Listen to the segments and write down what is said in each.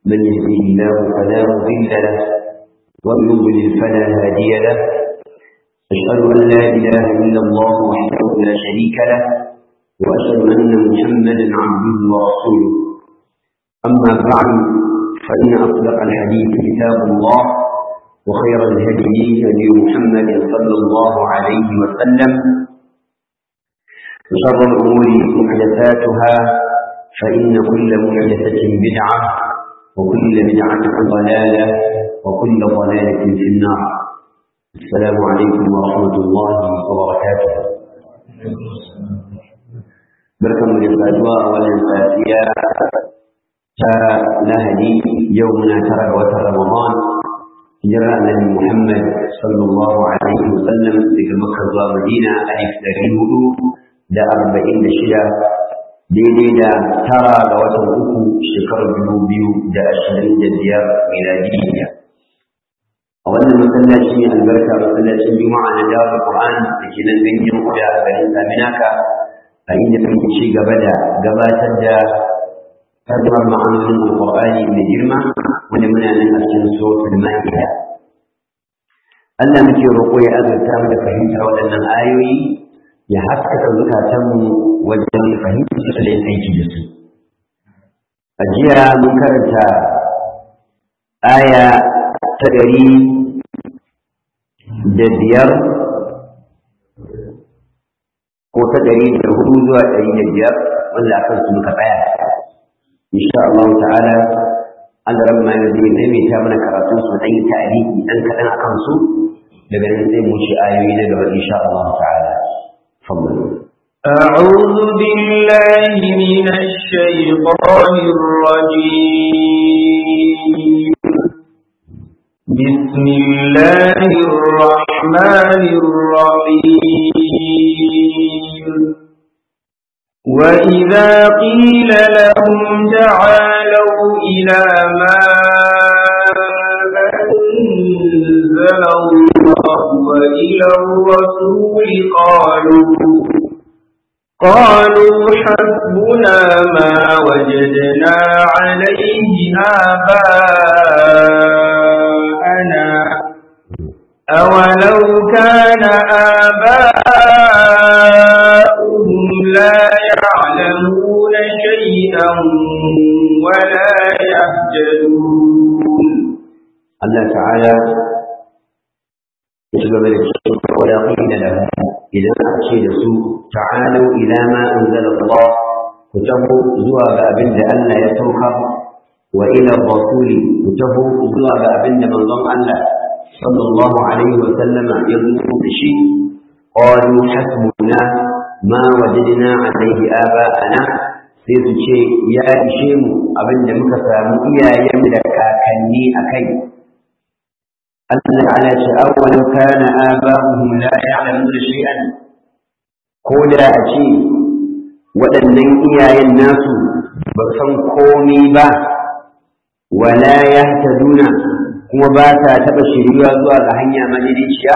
من يهديه الله فلا مضل له ومن يضلل فلا هادي له أشهد أن لا إله إلا الله وحده لا شريك له وأشهد أن محمدا عبده ورسوله أما بعد فإن أصدق الحديث كتاب الله وخير الهدي هدي محمد صلى الله عليه وسلم وشر الأمور محدثاتها فإن كل محدثة بدعة وكل بدعة ضلالة وكل ضلالة في النار السلام عليكم ورحمة الله وبركاته بركة من الأدواء والإنساسية لهدي يومنا ترى وتر رمضان جرى النبي محمد صلى الله عليه وسلم في مكة ومدينة ألف تريه da arba'in da shida daidai da tara ga watan uku shekarar dubu biyu da ashirin da biyar miladiyya a wannan masallaci ne albarka masallacin juma'a na dawo qur'an da ke nan ganyen kuda a garin saminaka a inda muke ci gaba da gabatar da tarjumar ma'anonin alqur'ani mai girma wanda muna nan a cikin suratul ma'ida Allah muke roƙo ya azurta mu da fahimtar waɗannan ayoyi ya haskaka zukatanmu wajen fahimtar su da yin aiki da su. A jiya mun karanta aya ta ɗari da biyar ko ta ɗari da hudu zuwa ɗari da biyar wanda akan su muka tsaya. Insha Allah ta'ala Allah rabbi ma yanzu zai maimaita mana karatun su ɗan yi ta'aliki ɗan kaɗan akan su daga nan sai mu ce ayoyi na gaba insha Allah ta'ala. أعوذ بالله من الشيطان الرجيم بسم الله الرحمن الرحيم وإذا قيل لهم تعالوا إلى ما أنزل الله وإلى الرسول قالوا قالوا حسبنا ما وجدنا عليه آباءنا أولو كان آباؤهم لا يعلمون شيئا ولا يهتدون الله تعالى يشبه بالشرك ولا قيل له إذا أتي لسوء تعالوا إلى ما أنزل الله كتبوا زوى بأبن ألا يتوكر وإلى الرسول كتبوا زوى بأبن من ضم ألا صلى الله عليه وسلم يظلم بشيء قالوا حسبنا ما وجدنا عليه آباءنا sai su ce ya ishe mu abin da muka samu iyayen da kakanni a kai Allah ta'ala ce awwalan kana aba'uhum la ya'lamuna shay'an ko da a ce waɗannan iyayen nasu ba san komai ba wala yahtaduna kuma ba sa taɓa shiriwa zuwa ga hanya madidiciya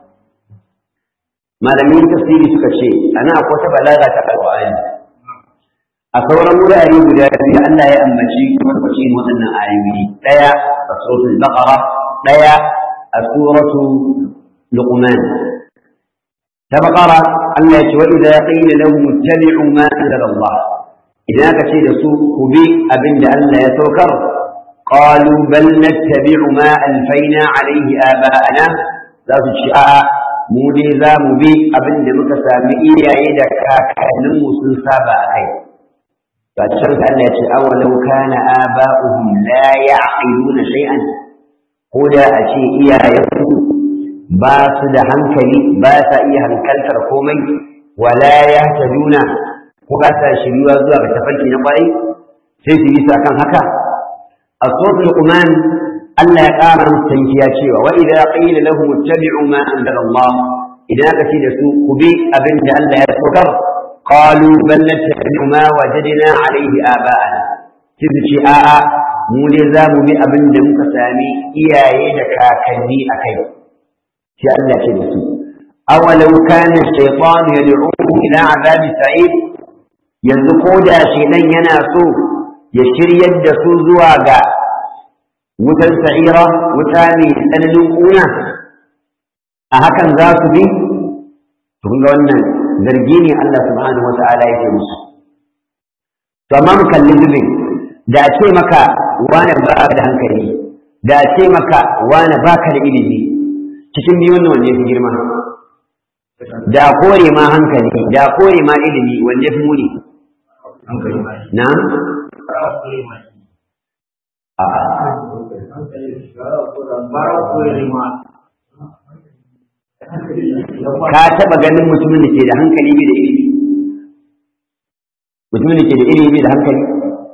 malamin tafsiri suka ce ana akwai ta balaga ta alƙur'ani a sauran wurare guda biyu Allah ya ambaci kwakwacin waɗannan ayoyi ɗaya a suratul baqara ɗaya a suratu luqman ta baqara Allah ya ce wa idza qila lahum ittabi'u ma anzala Allah idan aka ce da su ku bi abin da Allah ya saukar qalu bal nattabi'u ma alfaina alayhi aba'ana za su ci a'a mu dai za mu bi abin da muka sami iyaye da kakanninmu sun saba a kai فالشرط أن أولو كان آباؤهم لا يعقلون شيئا هدى أشيء إيا يقول باس دا هنكلي باس إيا هنكلتر كومي ولا يهتدون وباس شريوا زوا بتفلك نقري سيسي بيسا كان هكا الصوت القمان ألا يقام مستنكيا شيئا وإذا قيل لهم اتبعوا ما أنزل الله إذا كتير سوء كبي أبن ألا يتوكر قالوا بل نتبع ما وجدنا عليه آباءنا تذكي آآ mu ne za mu bi abin da muka sami iyaye da kakanni a kai sai Allah ce da su awalau kana shaytan yad'uhum ila azabi sa'id yanzu ko da shedan yana so ya shiryar da su zuwa ga wutar sa'ira wuta mai tsananin ƙuna a hakan za su bi to kun ga wannan zargi ne Allah subhanahu wa ta'ala yake musu to amma mu kalli zubin da a ce maka wani ba da hankali da a ce maka wani baka da ilimi cikin biyun wanne ya fi girma da kore ma hankali da kore ma ilimi wanne ya fi muni na ka taɓa ganin mutumin da ke da hankali bai da ilimi mutumin da ke da ilimi bai da hankali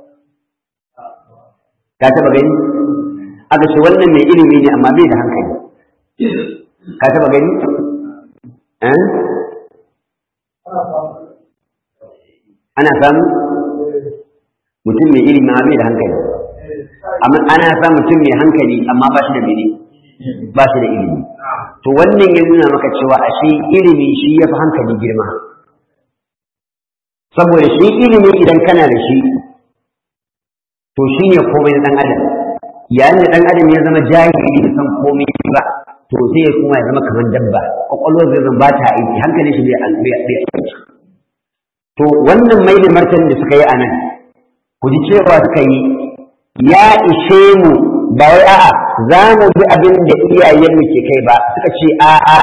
ka taɓa gani aka ce wannan mai ilimi ne amma bai da hankali ka taɓa gani ana samu mutum mai ilimi amma bai da hankali amma ana samun mutum mai hankali amma ba shi da mene ba shi da ilimi to wannan ya nuna maka cewa ashe ilimi shi ya fi hankali girma saboda shi ilimi idan kana da shi to shi ne komai na ɗan adam yayin da ɗan adam ya zama jahili da san komai ba to sai ya kuma ya zama kamar dabba kwakwalwar zai zama ba ta aiki hankalin shi bai aiki to wannan mai da martanin da suka yi a nan ku ji cewa suka yi ya ishe mu ba wai a'a za mu bi abin da iyayenmu ke kai ba suka ce a'a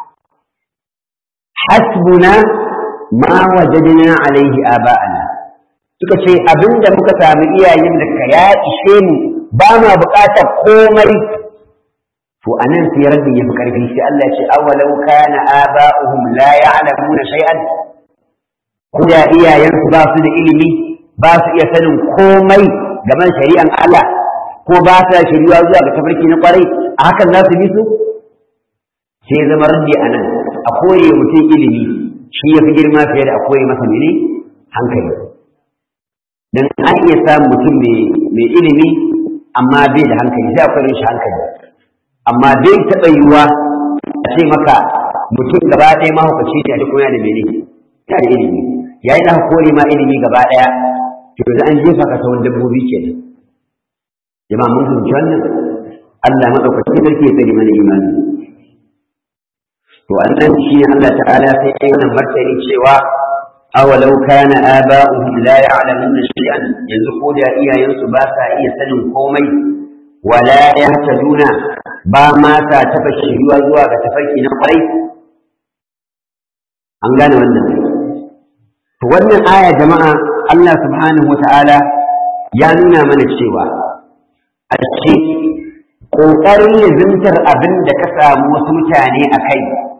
hasbuna ma wajadna alaihi aba'ana suka ce abin da muka sami iyayen da ka ya ishe mu ba ma buƙatar komai to anan sai rabbi ya fi karfi sai Allah ya ce awalau kana aba'uhum la ya'lamuna shay'an kuda iyayensu ba su da ilimi ba su iya sanin komai game shari'an Allah ko ba ta shiriwa zuwa ga tafarki na kwarai a hakan za su bi su sai zama raddi a nan a koye mutum ilimi shi ya fi girma fiye da a koye masa mene hankali dan an iya samun mutum mai ilimi amma bai da hankali sai akwai shi hankali amma bai taɓa yiwuwa a ce maka mutum gaba ɗaya mahaukaci ne a duk yana da mene yana da ilimi yayin da kore ma ilimi gaba ɗaya to yanzu an jefa ka sauran dabbobi kenan jama'a mun fahimci wannan Allah madaukakin sarki ya tsare mana imani to annan shi ne Allah ta'ala sai ya yi martani cewa awalau kana aba'uhum la ya'lamuna shay'an yanzu ko da iyayensu ba sa iya sanin komai wala yahtaduna ba ma sa taba shiriwa zuwa ga tafarki na kwarai an gane wannan to wannan aya jama'a Allah subhanahu wa ta'ala ya nuna mana cewa a ce ƙoƙarin lizimtar abin da ka samu wasu mutane a kai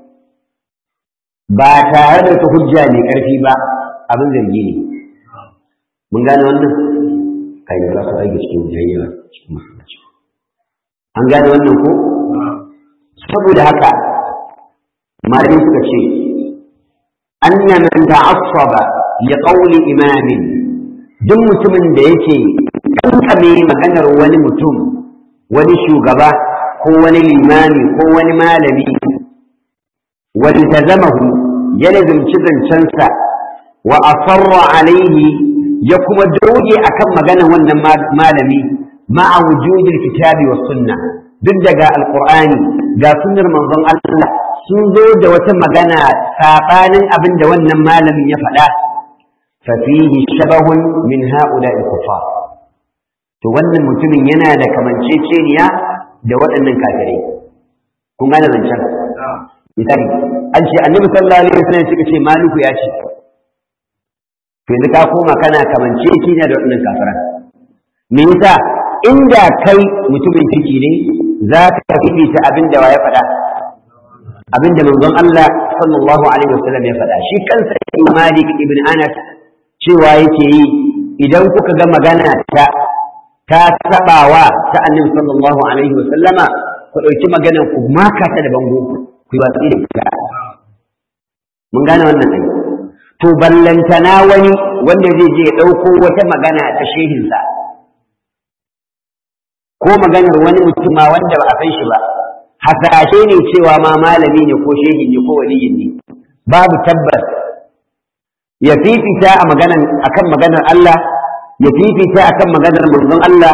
ba tare da ta hujja mai ƙarfi ba abin zargi ne mun gane wannan kai ba su aiki cikin jayyawa cikin masallaci an gane wannan ko saboda haka malamai suka ce anna man ta'assaba li qawli imamin duk mutumin da yake kankame maganar wani mutum wani shugaba ko wani limami ko wani malami wani tazamahu ya lazimci zancensa wa asarra alaihi ya kuma doge akan maganar wannan malami ma'a wujudil kitabi wa sunna duk daga alqur'ani ga sunnar manzon Allah sun zo da wata magana sabanin abin da wannan malamin ya faɗa fafihi shabahun min ha'ula'i kufar to wannan mutumin yana da kamanceceniya da waɗannan kafirai kun gane zancen misali an ce annabi sallallahu alaihi wasallam suka ce maliku ya ce to yanzu ka koma kana kamanceceniya da waɗannan kafiran me yasa inda kai mutumin ciki ne za ka fifita abin da ya faɗa abin da manzon Allah sallallahu alaihi wasallam ya faɗa shi kansa Malik ibn Anas cewa yake yi idan kuka ga magana ta ta sabawa ta annabi sallallahu alaihi wasallama ku ɗauki maganar ku maka ta da bango ku yi watsi da ita mun gane wannan ai to ballantana wani wanda zai je ya ɗauko wata magana ta shehinsa ko maganar wani mutuma wanda ba a san shi ba hasashe ne cewa ma malami ne ko shehi ne ko waliyin ne babu tabbas ya fifita a maganar akan maganar Allah ya fifita akan maganar manzon Allah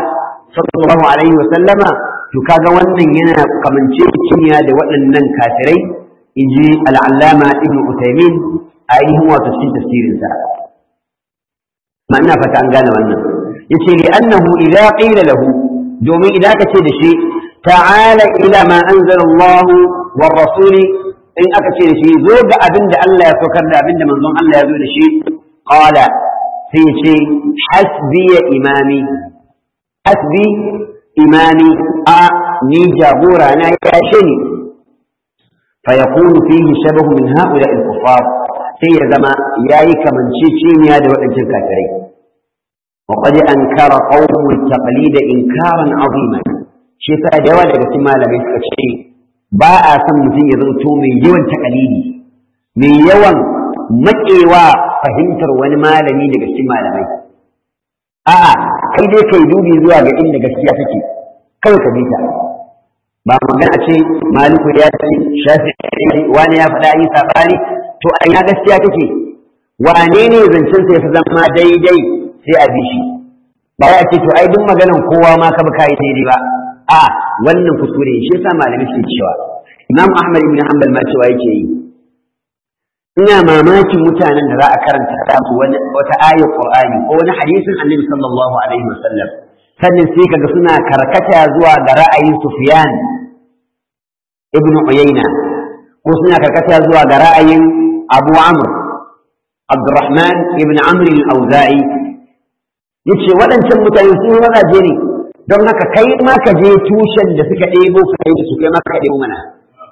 sallallahu alaihi wa sallama to kaga wannan yana kamance cinya da waɗannan kafirai inji al'allama ibn Uthaymeen a ainihin wato cikin tafsirinsa ma ina fata an gane wannan yace li annahu idza qila lahu domin idan ka ce da shi ta'ala ila ma anzala Allah war rasul in aka ce da shi zo ga abin da Allah ya saukar da abin da manzon Allah ya zo da shi qala sai ya ce hasbi ya imami hasbi imami a ni jagora na ya shi ni fa yakunu fihi shabahu min ha'ula al-kuffar sai ya zama yayi kamanceceniya da waɗancan kafirai وقد أنكر قوم التقليد إنكارا عظيما shi yasa da yawa daga cikin malamai suka ce ba a son mutum ya zanto mai yawan takalidi mai yawan maƙewa fahimtar wani malami daga cikin malamai a'a kai dai kai dubi zuwa ga inda gaskiya take kawai ka bi ta ba magana ce maliku ya ce shafi wani ya faɗa yi sabani to a ina gaskiya take wane ne zancen sa ya fi zama daidai sai a bi shi ba ya ce to ai duk maganan kowa ma ka bi kai daidai ba a wannan kuskure shi yasa malamai suke cewa Imam Ahmad ibn Hanbal ma cewa yake yi ina mamakin mutanen da za a karanta da su wani wata ayar Qur'ani ko wani hadisin Annabi sallallahu alaihi wasallam sannan sai kaga suna karkata zuwa ga ra'ayin Sufyan ibn Uyayna ko suna karkata zuwa ga ra'ayin Abu Amr Abdurrahman ibn Amr al-Auza'i yace waɗancan mutane sun mazaje ne don haka kai ma ka je tushen da suka ɗebo ka yi su kai ma ka ɗebo mana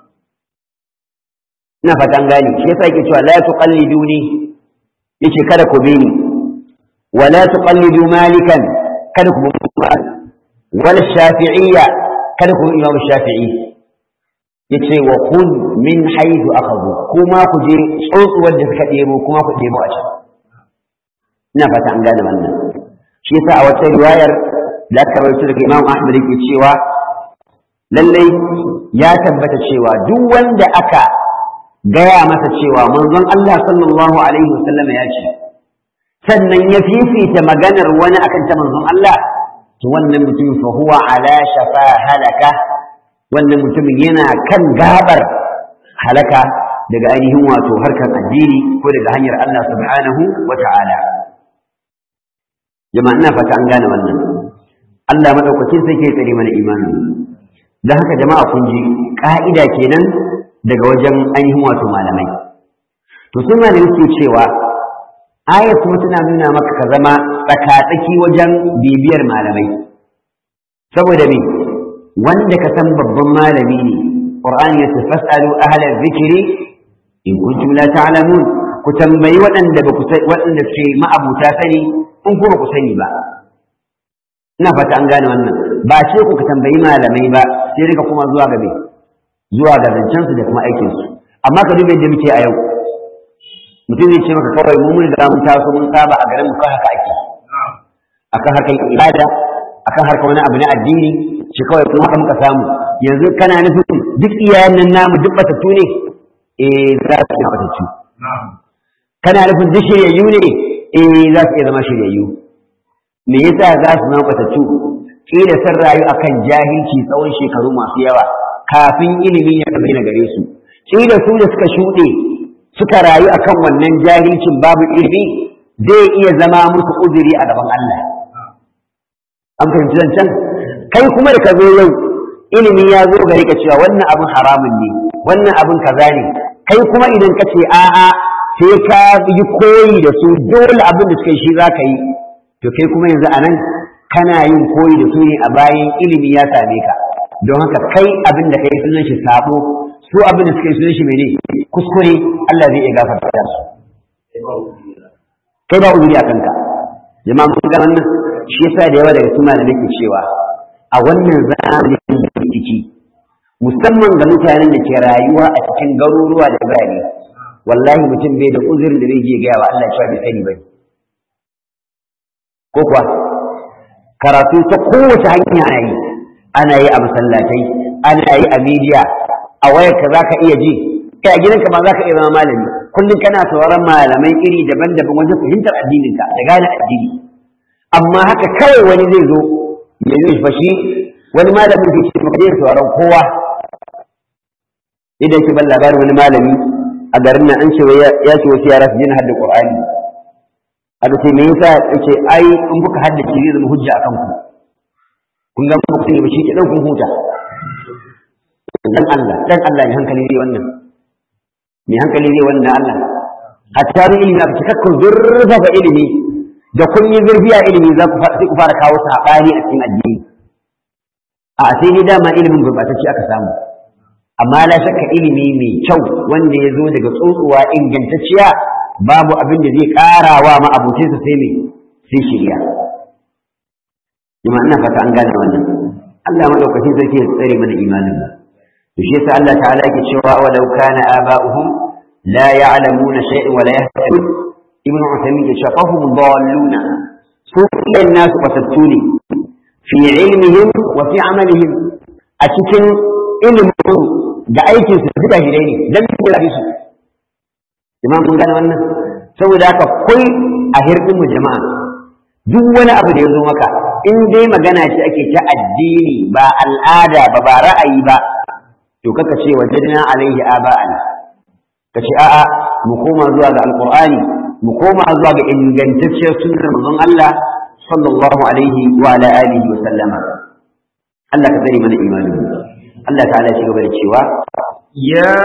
ina fatan gani shi yasa yake cewa la tuqalliduni yace kada ku bi ni wa la tuqallidu malikan kada ku bi wala shafi'iyya kada ku bi imam shafi'i yace wa khudh min haythu akhadhu kuma ku je tsotsuwar da suka ɗebo kuma ku ɗebo a can ina fata an gane wannan shi yasa a wata riwayar da aka rawaito daga Imam Ahmad yake cewa lallai ya tabbata cewa duk wanda aka gaya masa cewa manzon Allah sallallahu alaihi wasallam ya ce sannan ya fifita maganar wani akan ta manzon Allah to wannan mutum fa huwa ala shafa halaka wannan mutumin yana kan gabar halaka daga ainihin wato harkar addini ko daga hanyar Allah subhanahu wa ta'ala jama'a ina fata an gane wannan Allah madaukakin sai ke tsare mana imani dan haka jama'a kun ji ka'ida kenan daga wajen ainihin wato malamai to sun malamai suke cewa aya kuma tana nuna maka ka zama tsakatsaki wajen bibiyar malamai saboda me wanda ka san babban malami ne qur'ani ya ce fasalu ahla dhikri in kuntum la ta'lamun ku tambayi waɗanda ba ku waɗanda ke ma'abuta sani in kuma ku sani ba ina fata an gane wannan ba ce ku ka tambayi malamai ba sai rika kuma zuwa ga me zuwa ga zancensu da kuma aikinsu amma ka duba yadda muke a yau mutum zai ce maka kawai mu mun da mun taso mun saba a garin mu kan haka ake akan harkar ibada akan harkar wani abu na addini shi kawai kuma haka muka samu yanzu kana nufin duk iyayen nan namu duk batattu ne eh za su iya batattu kana nufin duk shiryayyu ne eh za su iya zama shiryayyu me yasa za su zama batattu kila sun rayu akan jahilci tsawon shekaru masu yawa kafin ilimi ya bayyana gare su kila su da suka shuɗe suka rayu akan wannan jahilcin babu ilimi zai iya zama musu uzuri a gaban Allah an fahimci zancen kai kuma da ka zo yau ilimi ya zo gare ka cewa wannan abin haramun ne wannan abin kaza ne kai kuma idan ka ce a'a sai ka yi koyi da su dole abin da suka yi shi za ka yi to kai kuma yanzu anan kana yin koyi da su ne a bayan ilimi ya same ka don haka kai abin da kai sunan shi sabo su abin da suka yi sunan shi mene kuskure Allah zai iya gafarta su kai ba uzuri a kanka jama'a mun ga wannan shi yasa da yawa daga cikin malamai ke cewa a wannan zamanin da ke ciki musamman ga mutanen da ke rayuwa a cikin garuruwa da birane wallahi mutum bai da uzurin da zai je gaya wa Allah cewa bai sani bane ko kuwa karatu ta kowace hanya ana yi ana yi a masallatai ana yi a media a wayarka za ka iya ji kai a gidanka ma za ka iya zama malami kullum kana sauraron malamai iri daban-daban wajen fahimtar addininka da gane addini amma haka kawai wani zai zo yanzu fa shi wani malamin ke ce maka sauraron kowa idan ke ban labarin wani malami a garin nan an ce ya ce wasu yara su je na hadda qur'ani aka ce me yasa yace ai in kuka haddace zai zama hujja akan ku kun ga ku ne ba shi ke dan kun huta dan Allah dan Allah ne hankali zai wannan me hankali zai wannan Allah hatta bi ilimi aka cikakken zurfafa ilimi da kun yi zurfiya ilimi za ku sai ku fara kawo sabani a cikin addini a sai dai dama ilimin gurbatacce aka samu amma la shakka ilimi mai kyau wanda ya zo daga tsotsuwa ingantacciya babu abin da zai ƙara wa ma'abucinsa sai mai sai shirya jama'a ina fata an gane wannan Allah madaukakin sarki ya tsare mana imanin mu to shi yasa Allah ta'ala yake cewa wa law kana aba'uhum la ya'lamuna shay'an wa la yahtadun ibnu Uthaymeen ya ce fahum dalluna su kan nasu batattu ne fi ilmihim wa fi amalihim a cikin ilimin da aikin su duka hidai ne dan da su jama'a mun gane wannan saboda haka kai a hirdin mu jama'a duk wani abu da ya zo maka in dai magana ce ake ta addini ba al'ada ba ba ra'ayi ba to kaka ce wajadna alaihi aba'ana ka ce a'a mu koma zuwa ga alqur'ani mu koma zuwa ga ingantacciyar sunnar manzon Allah sallallahu alaihi wa ala alihi wa sallama Allah ka tsare mana imanin Allah ta'ala shi gaba da cewa يا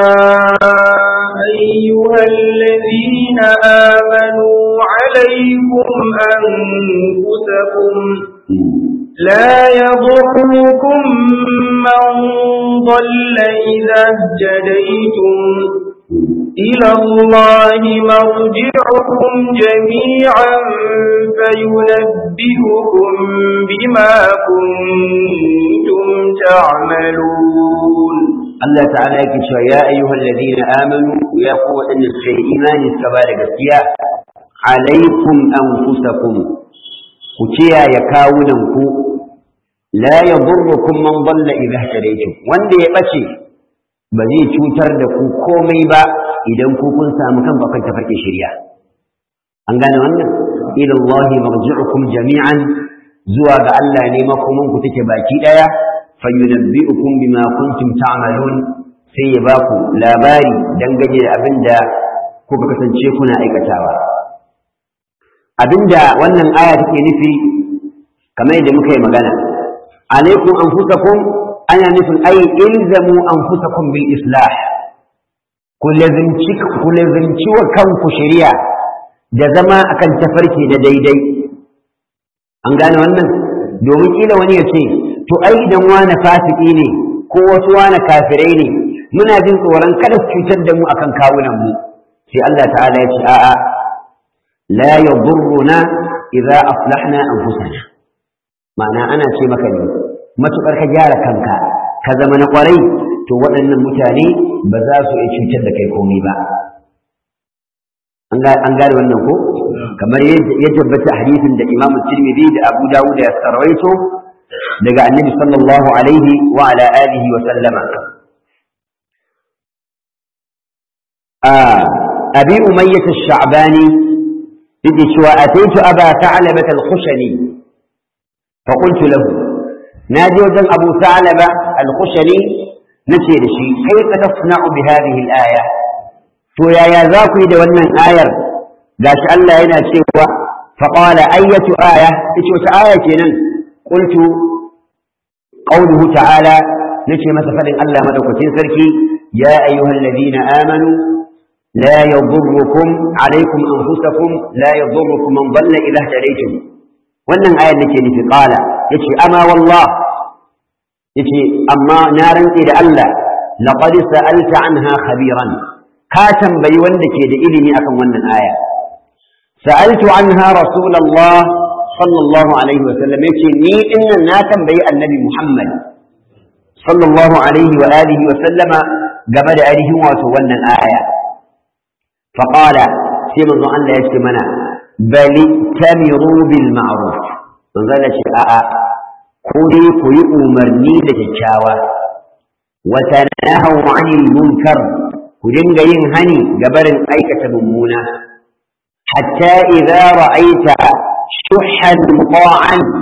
أيها الذين آمنوا عليكم أنفسكم لا يضركم من ضل إذا اهتديتم إلى الله مرجعكم جميعا فينبئكم بما كنتم تعملون Allah ta'ala yake cewa ya ayyuhal ladina amanu ya ku waɗanda suka yi imani suka ba da gaskiya alaikum anfusakum ku kiyaye kawunan ku la yadurrukum man dalla idha ihtadaytum wanda ya bace ba zai cutar da ku komai ba idan ku kun samu kan bakan tafarkin shari'a an gane wannan ila Allah marji'ukum jami'an zuwa ga Allah ne makoman ku take baki daya fayyunabbi'ukum bima kuntum ta'malun sai ya baku labari dangane da abinda kuka kasance kuna aikatawa abinda wannan aya take nufi kamar yadda muka yi magana alaikum anfusakum ana nufin ai ilzamu anfusakum bil islah ku lazimci ku lazimci wa kanku shari'a da zama akan tafarki da daidai an gane wannan domin kila wani ya ce to ai idan wani fasiki ne ko wasu wani kafirai ne muna jin tsoron kada su cutar da mu akan kawunan mu sai Allah ta'ala ya ce a'a la yadurruna idza aslahna anfusana ma'ana ana ce maka ne matukar ka gyara kanka ka zama na kwarai to waɗannan mutane ba za su iya cutar da kai komai ba an gane wannan ko kamar ya tabbata hadisin da Imam Tirmidhi da Abu Dawud ya sarwaito daga Annabi sallallahu alaihi wa ala alihi wa sallama Abi Umayyah ash-Sha'bani yake cewa ataitu Aba Tha'labah al-Khushani fa qultu lahu naji wajen Abu Tha'labah al-Khushani nace da shi kaifa tasna'u bi hadhihi al-aya to yaya za ku yi da wannan ayar gashi Allah yana cewa faqala ayyatu aya ita wata aya kenan qultu qawluhu ta'ala nace masa fadin Allah madaukakin sarki ya ayyuhal ladina amanu la yadurrukum alaykum anfusakum la yadurrukum man dalla idha tadaytum wannan ayar nake nufi qala yace ama wallah yace amma na rantse da Allah laqad sa'alta anha khabiran ka tambayi wanda ke da ilimi akan wannan aya sa'altu anha rasulullah sallallahu alaihi wa sallam yace ni dinnan na tambayi annabi muhammad sallallahu alaihi wa alihi wa sallama game da ainihin wato wannan aya faqala sai manzon Allah yace mana bali tamiru bil ma'ruf manzon Allah ce a'a ko dai ku yi umarni da kyakkyawa wa tanahu 'anil munkar ku dinga yin hani ga barin aikata mummuna hatta idza ra'aita shuhan muta'an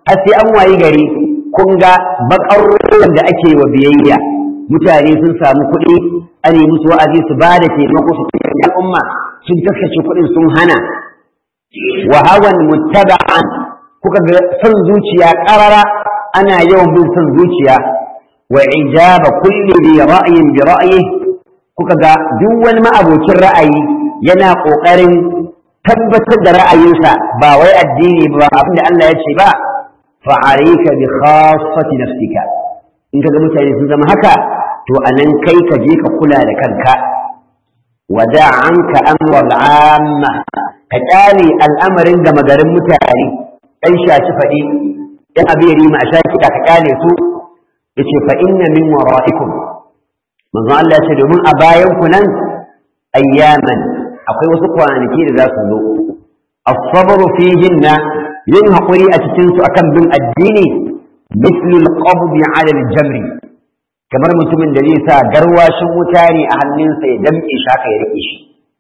har sai an wayi gari kun ga bakar ruwan da ake wa biyayya mutane sun samu kuɗi an yi musu wa'azi su ba da taimako su cikin al'umma sun taskace kuɗin sun hana wa hawan muttaba'an kuka ga son zuciya ƙarara ana yawan bin son zuciya wa ijaba kulli bi ra'yin bi ra'yi kuka ga duk wani ma'abokin ra'ayi yana ƙoƙarin tabbatar da ra'ayinsa ba wai addini ba abinda Allah ya ce ba fa alayka bi khassati nafsika in kaga mutane sun zama haka to anan kai ka je ka kula da kanka wada anka amra al'amma ka kyale al'amarin gama garin mutane ɗan shaci faɗi ɗan abiyari ma a sha kiɗa ka kyale su yace fa inna min wara'ikum manzo Allah ya ce domin a bayan ku nan ayyaman akwai wasu kwanaki da za su zo as-sabru fihinna yin haƙuri a cikin su akan bin addini mislu al-qabd 'ala al-jamri kamar mutumin da zai sa garwashin wuta ne a hannunsa ya damƙe shi haka ya rike shi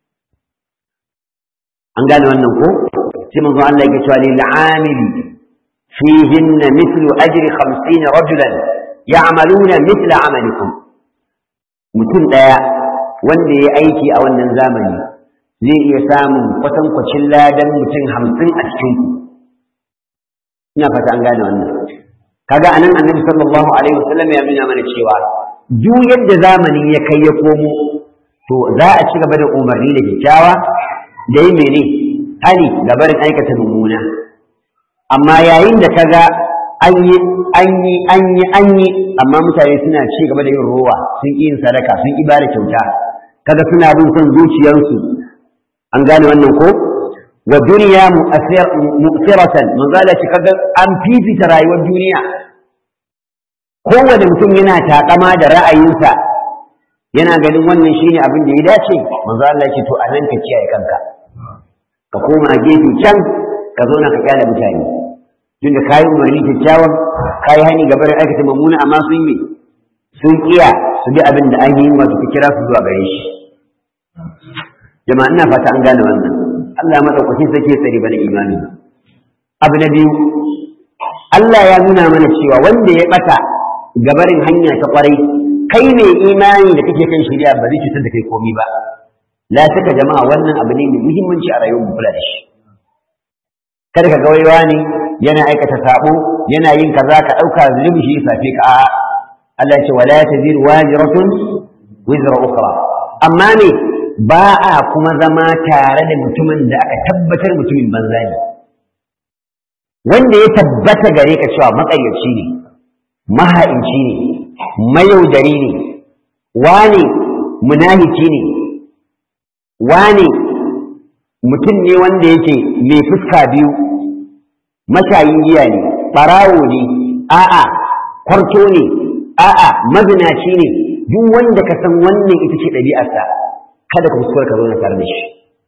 an gane wannan ko sai manzo Allah ya ce lil 'amili fihinna mithlu ajri 50 rajulan ya'maluna mithla 'amalikum mutum daya wanda ya aiki a wannan zamani zai iya samun kwatankwacin ladan mutum hamsin a cikin ku ina fata an gane wannan kaga anan annabi sallallahu alaihi wasallam ya nuna mana cewa duk yadda zamani ya kai ya komo to za a ci gaba da umarni da kyakkyawa da yi mene hali da barin aikata mummuna amma yayin da kaga an yi an yi an yi an yi amma mutane suna ci gaba da yin rowa sun ƙi yin sadaka sun ƙi bada kyauta kaga suna bin son zuciyarsu an gane wannan ko wa duniya mu'siratan manzo Allah ce kaga an fifita rayuwar duniya kowane mutum yana takama da ra'ayinsa yana ganin wannan shine abin da ya dace manzo Allah ce to anan ka kiyaye kanka ka koma gefe can ka zo na ka kyale mutane tun da kayi umarni kyakkyawan kayi hani ga barin aikata mummuna amma sun yi sun kiya su bi abin da an yi wato ka kira su zuwa gare shi jama'a ina fata an gane wannan Allah madaukaki sake tsari bana imani abu na biyu Allah ya nuna mana cewa wanda ya bata gabarin hanya ta kwarai kai ne imani da kake kan shari'a ba zai cutar da kai komi ba la saka jama'a wannan abu ne mai muhimmanci a rayuwar mu kula da shi kada ka ga waiwa ne yana aikata sabo yana yin kaza ka dauka zulumi shi safe ka a'a Allah ya ce wala taziru wajiratun wizra ukhra amma ne ba a kuma zama tare da mutumin da aka tabbatar mutumin banza ne wanda ya tabbata gare ka cewa maƙaryaci ne maha'inci ne mayaudari ne wane munafiki ne wane mutum ne wanda yake mai fuska biyu mashayin giya ne ɓarawo ne a'a kwarto ne a'a mazinaci ne duk wanda ka san wannan ita ce ɗabi'arsa kada ka kuskura ka zauna tare da shi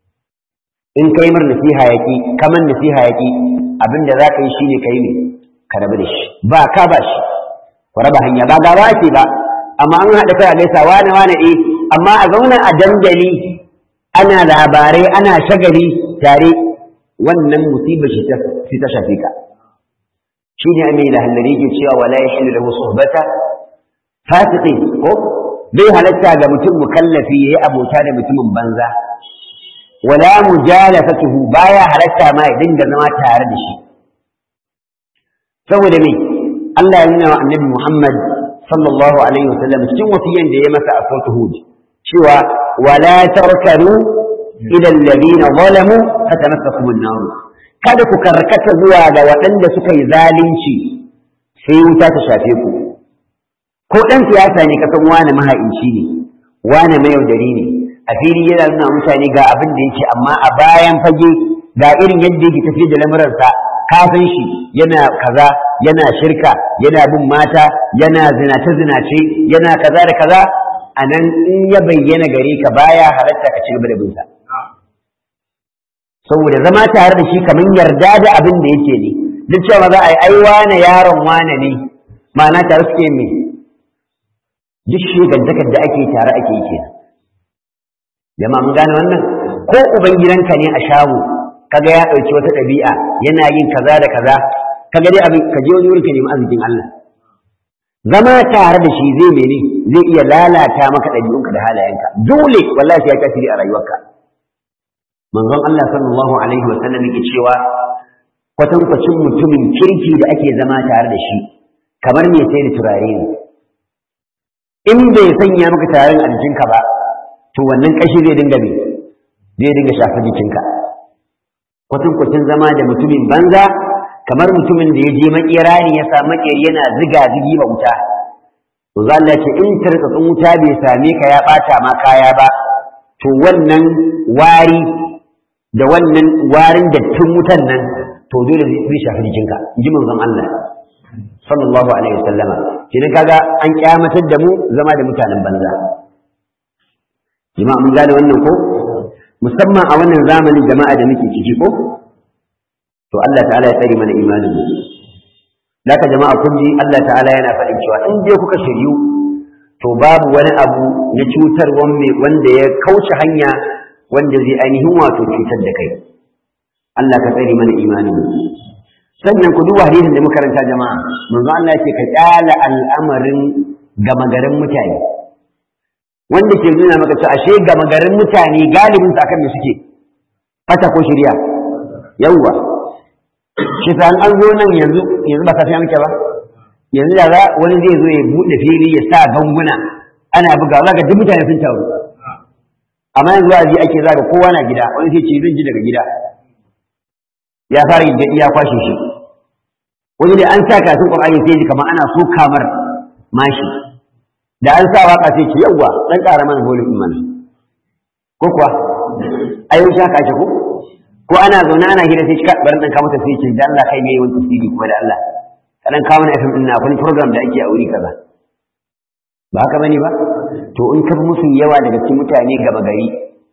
in kai mar nasiha yaƙi kaman nasiha yaƙi abinda za ka yi shine ka yi ne ka rabu da shi ba ka ba shi ku raba hanya ba gaba ce ba amma an haɗa kai a gaisa wane wane eh amma a zauna a dandali ana labarai ana shagali tare wannan musibar shi ta shafe ka shi ne mai lahallari ke cewa wala ya hillu lahu suhbata fasiqin ko bai halatta ga mutum mukallafi yayi abota da mutumin banza wala mujalasatuhu baya halatta ma ya dinga zama tare da shi saboda me Allah ya nuna wa Annabi Muhammad sallallahu alaihi wasallam cikin wasiyan da ya masa a sautu hud cewa wala tarkanu ila alladhina zalamu fatamassakum an-nar kada ku karkata zuwa ga waɗanda suka yi zalunci sai wuta ta shafe ku ko ɗan siyasa ne kasan wane maha'inci ne wane mayaudari ne a fili yana nuna mutane ga abin da yake amma a bayan fage ga irin yadda yake tafiye da lamuransa kafin shi yana kaza yana shirka yana bin mata yana zinace zinace yana kaza da kaza a nan in ya bayyana gare ka baya halatta ka ci gaba da bin sa saboda zama tare da shi kamar yarda da abin da yake ne duk cewa za a yi ai wane yaron wane ne ma'ana tare suke me duk shigantakar da ake tare ake yi kenan jama'a mun gane wannan ko uban gidanka ne a shago kaga ya ɗauki wata ɗabi'a yana yin kaza da kaza ka ga dai abin ka je wani wurin ka nemi arzikin Allah zama tare da shi zai mene zai iya lalata maka ɗabi'unka da halayenka dole wallahi ya tasiri a rayuwarka manzon Allah sallallahu alaihi wa sallam yake cewa kwatankwacin mutumin kirki da ake zama tare da shi kamar mai sai da turare ne in bai sanya maka tarin a jikinka ba to wannan kashi zai dinga me zai dinga shafa jikinka kwatankwacin zama da mutumin banza kamar mutumin da ya je makera ne ya samu makeri yana ziga zigi ba wuta to za Allah ce in tarkatsun wuta bai same ka ya bata ma kaya ba to wannan wari da wannan warin dattin wutan nan to dole zai shafi jikinka in ji manzon Allah sallallahu alaihi wasallama kenan kaga an kyamatar da mu zama da mutanen banza jama'a mun gane wannan ko musamman a wannan zamanin jama'a da muke ciki ko to Allah ta'ala ya tsare mana imanin mu Daka jama'a kun ji Allah ta'ala yana faɗin cewa in dai kuka shiryu to babu wani abu na cutar wanda ya kauce hanya wanda zai ainihin wato cutar da kai Allah ka tsare mana imanin mu sannan ku duba hadisin da muka karanta jama'a manzo Allah yake ka kyala al'amarin gama garin mutane wanda ke nuna maka cewa ashe gama garin mutane galibin sa akan me suke fata ko shirya yawwa shi san an zo nan yanzu yanzu ba safiya muke ba yanzu da za wani zai zo ya buɗe fili ya sa ganguna ana buga za ga duk mutane sun taru amma yanzu wa'azi ake za ga kowa na gida wani sai ce zan ji daga gida ya fara yin ya kwashe shi wani da an sa kasin qur'ani sai ji kamar ana so kamar mashi da an sa waka sai ce yawwa dan ƙara mana volume mana ko kuwa ayo shaka ake ko ko ana zaune ana hira sai ka bar dan ka mata sai ce da Allah kai mai wani tasiri ko da Allah kadan kawo na FM din na wani program da ake a wuri kaza ba haka bane ba to in ka musu yawa daga cikin mutane gaba gari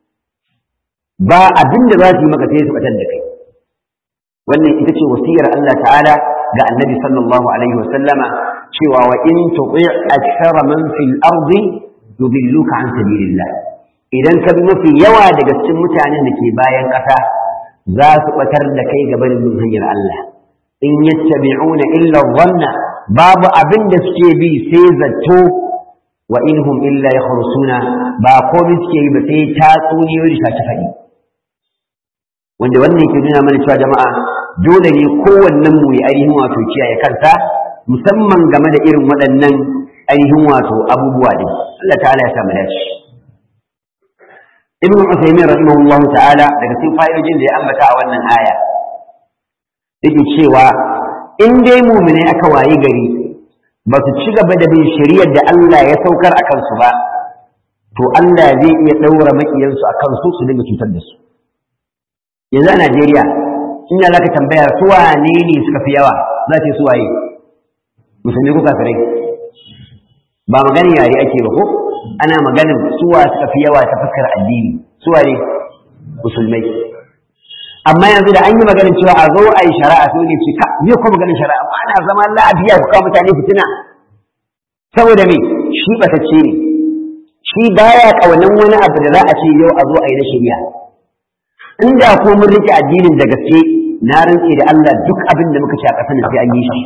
ba abin da za su yi maka sai su batar da kai wannan ita ce wasiyar Allah ta'ala ga annabi sallallahu alaihi wasallama cewa wa in tuti' akthara man fil ardi yudilluka an sabilillah idan ka bi mafi yawa daga cikin mutanen da ke bayan ƙasa za su batar da kai gaban bin hanyar Allah in yattabi'una illa dhanna babu abin da suke bi sai zato wa inhum illa yakhrusuna ba komai suke yi ba sai tatsuniyoyi da ta faɗi wanda wannan yake nuna mana cewa jama'a dole ne kowannen mu ya ainihin wato kiyaye kansa musamman game da irin waɗannan ainihin wato abubuwa din Allah ta'ala ya samu dace Ibn Uthaymeen rahimahullahu ta'ala daga cikin fa'idojin da ya ambata a wannan aya yake cewa in dai mu'mine aka wayi gari ba su ci gaba da bin shari'ar da Allah ya saukar a kansu ba to Allah zai iya ɗaura maƙiyansu a kansu su dinga cutar da su yanzu a Najeriya in ya zaka tambaya su wane ne suka fi yawa za ce su waye musulmi ko kafirai ba maganin yare ake ba ko ana maganin suwa suka fi yawa ta fuskar addini su wane musulmai amma yanzu da an yi maganin cewa a zo a yi shari'a sai ne ce ka me ko maganin shari'a amma ana zama lafiya ku kawo mutane fitina saboda me shi batacce ne shi baya kaunan wani abu da za a ce yau a zo a yi na shari'a inda ko mun rike addinin da gaske na rantse da Allah duk abin da muka ci a ƙasar sai an yi shi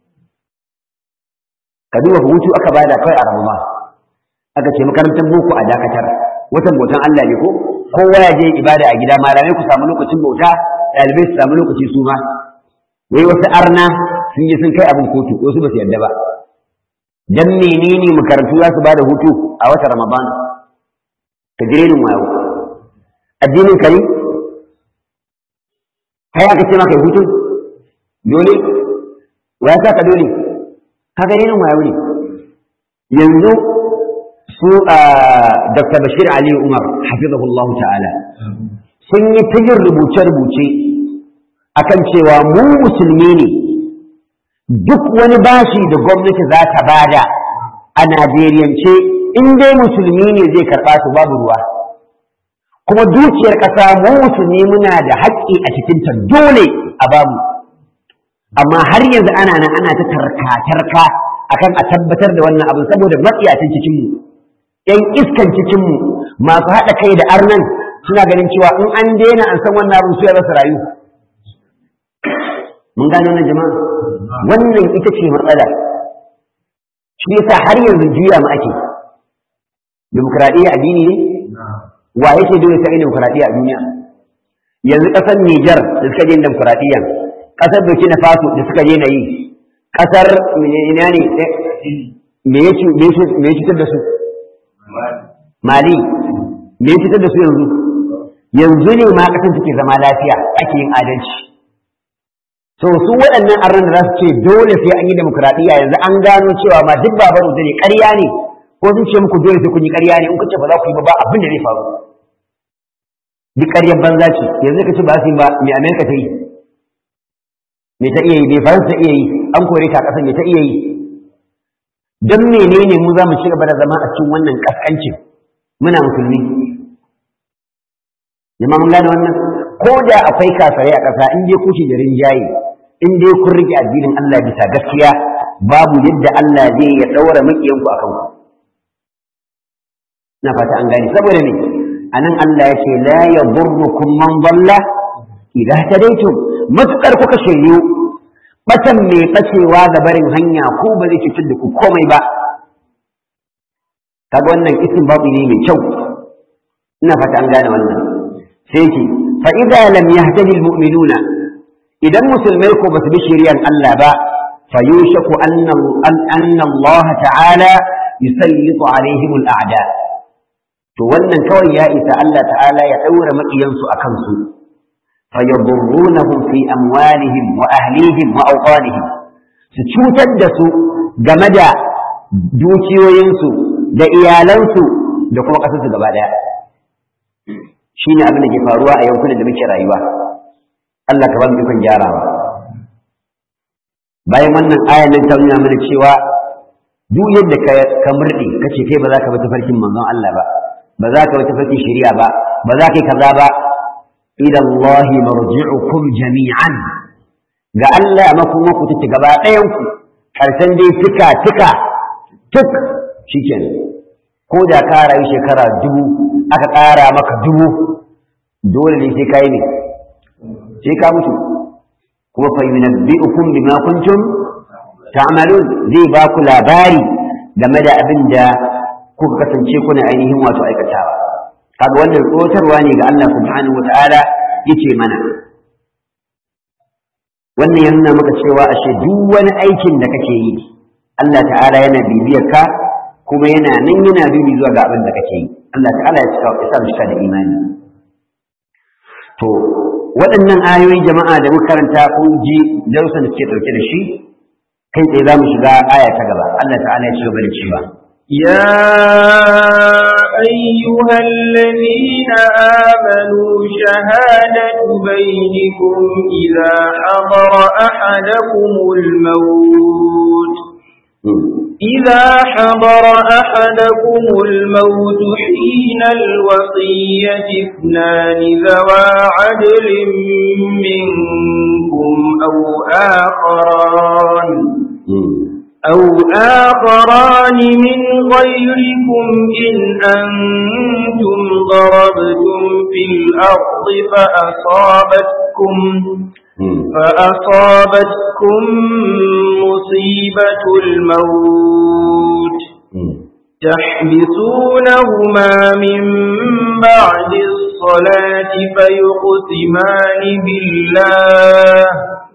ka duba hutu aka bada kai a Ramadan aka ce makarantar boko a dakatar watan bautan Allah ne ko kowa ya je ibada a gida malamai ku samu lokacin bauta ɗalibai su samu lokaci su ma wai wasu arna sun yi sun kai abin kotu wasu ba su yarda ba dan menene makarantu za su bada hutu a watan Ramadan ka jire ni wayo addinin ka ne kai aka ce maka hutu dole wa ya saka dole ka gare ni wayo ne yanzu su a Dr. Bashir Ali Umar hafizahullahu ta'ala sun yi ta yin rubuce-rubuce akan cewa mu musulmi ne duk wani bashi da gwamnati za ta bada a Najeriyance in dai musulmi ne zai karɓa su babu ruwa kuma dukiyar ƙasa mu musulmi muna da haƙƙi a cikinta dole a bamu amma har yanzu ana nan ana ta tarka-tarka akan a tabbatar da wannan abin saboda matsiyacin cikinmu ‘yan iskan cikinmu masu haɗa kai da arnan suna ganin cewa in an daina an san wannan abin su ya rasa rayu mun gane wannan jama'a wannan ita ce matsala shi yasa har yanzu juya mu ake demokradiyya addini ne wa yake dole sai demokradiyya a duniya yanzu kasar Niger da suka je demokradiyya kasar Burkina Faso da suka je na yi kasar ina ne me ya cutar da su Mali me ya cutar da su yanzu yanzu ne ma kasan suke zama lafiya ake yin adalci so su waɗannan arnan da za su ce dole sai an yi demokradiyya yanzu an gano cewa ma duk babaru da ne ƙarya ne ko sun ce muku dole sai kun yi ƙarya ne in kuce ba za ku yi ba ba abin da zai faru duk ƙaryar banza ce yanzu ka ce ba su yi ba me Amerika ta yi me ta iya yi me Faransa ta iya yi an kore ta ƙasar me ta iya yi don menene mu za mu ci gaba da zama a cikin wannan ƙasƙancin muna musulmi jama'a mun gane wannan ko da akwai kafirai a ƙasa in dai kuke da rinjaye in dai kun rike addinin Allah bisa gaskiya babu yadda Allah zai ya daura makiyanku akan ku na fata an gane saboda ne anan Allah ya ce la yadurrukum man dalla idza tadaytum matukar kuka shiryu batan mai bacewa da barin hanya ko ba zai cutar da ku komai ba kaga wannan isin babu ne mai kyau ina fata an gane wannan sai ce fa idza lam yahtadi almu'minuna idan musulmai ko basu bi shari'ar Allah ba fa yushaku anna anna Allah ta'ala yusallitu alaihim al'ada to wannan kawai ya isa Allah ta'ala ya daura makiyansu akan su fa yadurrunahum fi amwalihim wa ahlihim wa awqanihim su cutar da su game da dukiyoyinsu da iyalansu da kuma ƙasarsu gaba ɗaya shi ne abin da ke faruwa a yankunan da muke rayuwa Allah ka ba mu ikon gyarawa bayan wannan ayan nan ta nuna mana cewa duk yadda ka ka murɗe ka ce kai ba za ka bi tafarkin manzon Allah ba ba za ka bi tafarkin shari'a ba ba za ka yi kaza ba ila Allah marji'ukum jami'an ga Allah makuma ku take gaba ɗayan ku karshen dai tuka tuka tuk shikenan ko da ka rayu shekara dubu aka ƙara maka dubu dole ne sai ka yi ne sai ka mutu kuma fa yunabbi'ukum bima kuntum ta'malun zai ba ku labari game da abin da kuka kasance kuna ainihin wato aikatawa kaga wannan tsotarwa ne ga Allah subhanahu wata'ala yace mana wannan ya nuna maka cewa ashe duk wani aikin da kake yi Allah ta'ala yana bibiyar ka kuma yana nan yana dubi zuwa ga abin da kake yi Allah ta'ala ya cika ya sa mu cika da imani to waɗannan ayoyi jama'a da muka karanta kun ji darussan da suke ɗauke da shi kai tsaye za mu shiga aya ta gaba Allah ta'ala ya ci gaba da cewa يا أيها الذين آمنوا شهادة بينكم إذا حضر أحدكم الموت إذا حضر أحدكم الموت حين الوصية اثنان ذوى عدل منكم أو آخران أو آخران من غيركم إن أنتم ضربتم في الأرض فأصابتكم فأصابتكم مصيبة الموت تحبسونهما من بعد الصلاة فيقسمان بالله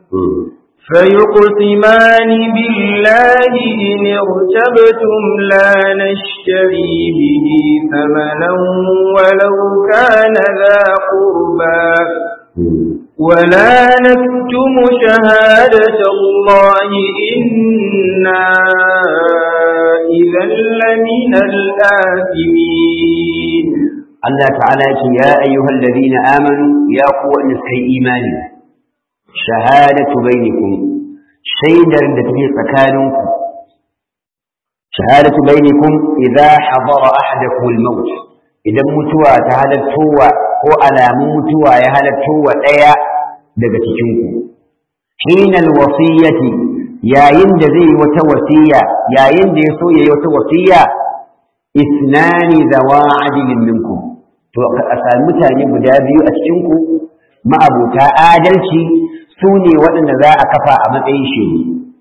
فيقسمان بالله إن ارتبتم لا نشتري به ثمنا ولو كان ذا قربا ولا نكتم شهادة الله إنا إذا لمن الآثمين Allah ta'ala ya ce ya ayyuhal ladina amanu ya ku wanda suka yi imani shahadatu bainakum shaidar da take tsakaninku shahadatu bainakum idza hadara ahadakum al-maut idan mutuwa ta halattowa ko alamun mutuwa ya halattowa daya daga cikin ku hinal wasiyati yayin da zai wata wasiya yayin da ya so yayi wata wasiya isnani zawa adilin minkum to a sami mutane guda biyu a cikin ku ma'abuta adalci su ne waɗanda za a kafa a matsayin shiru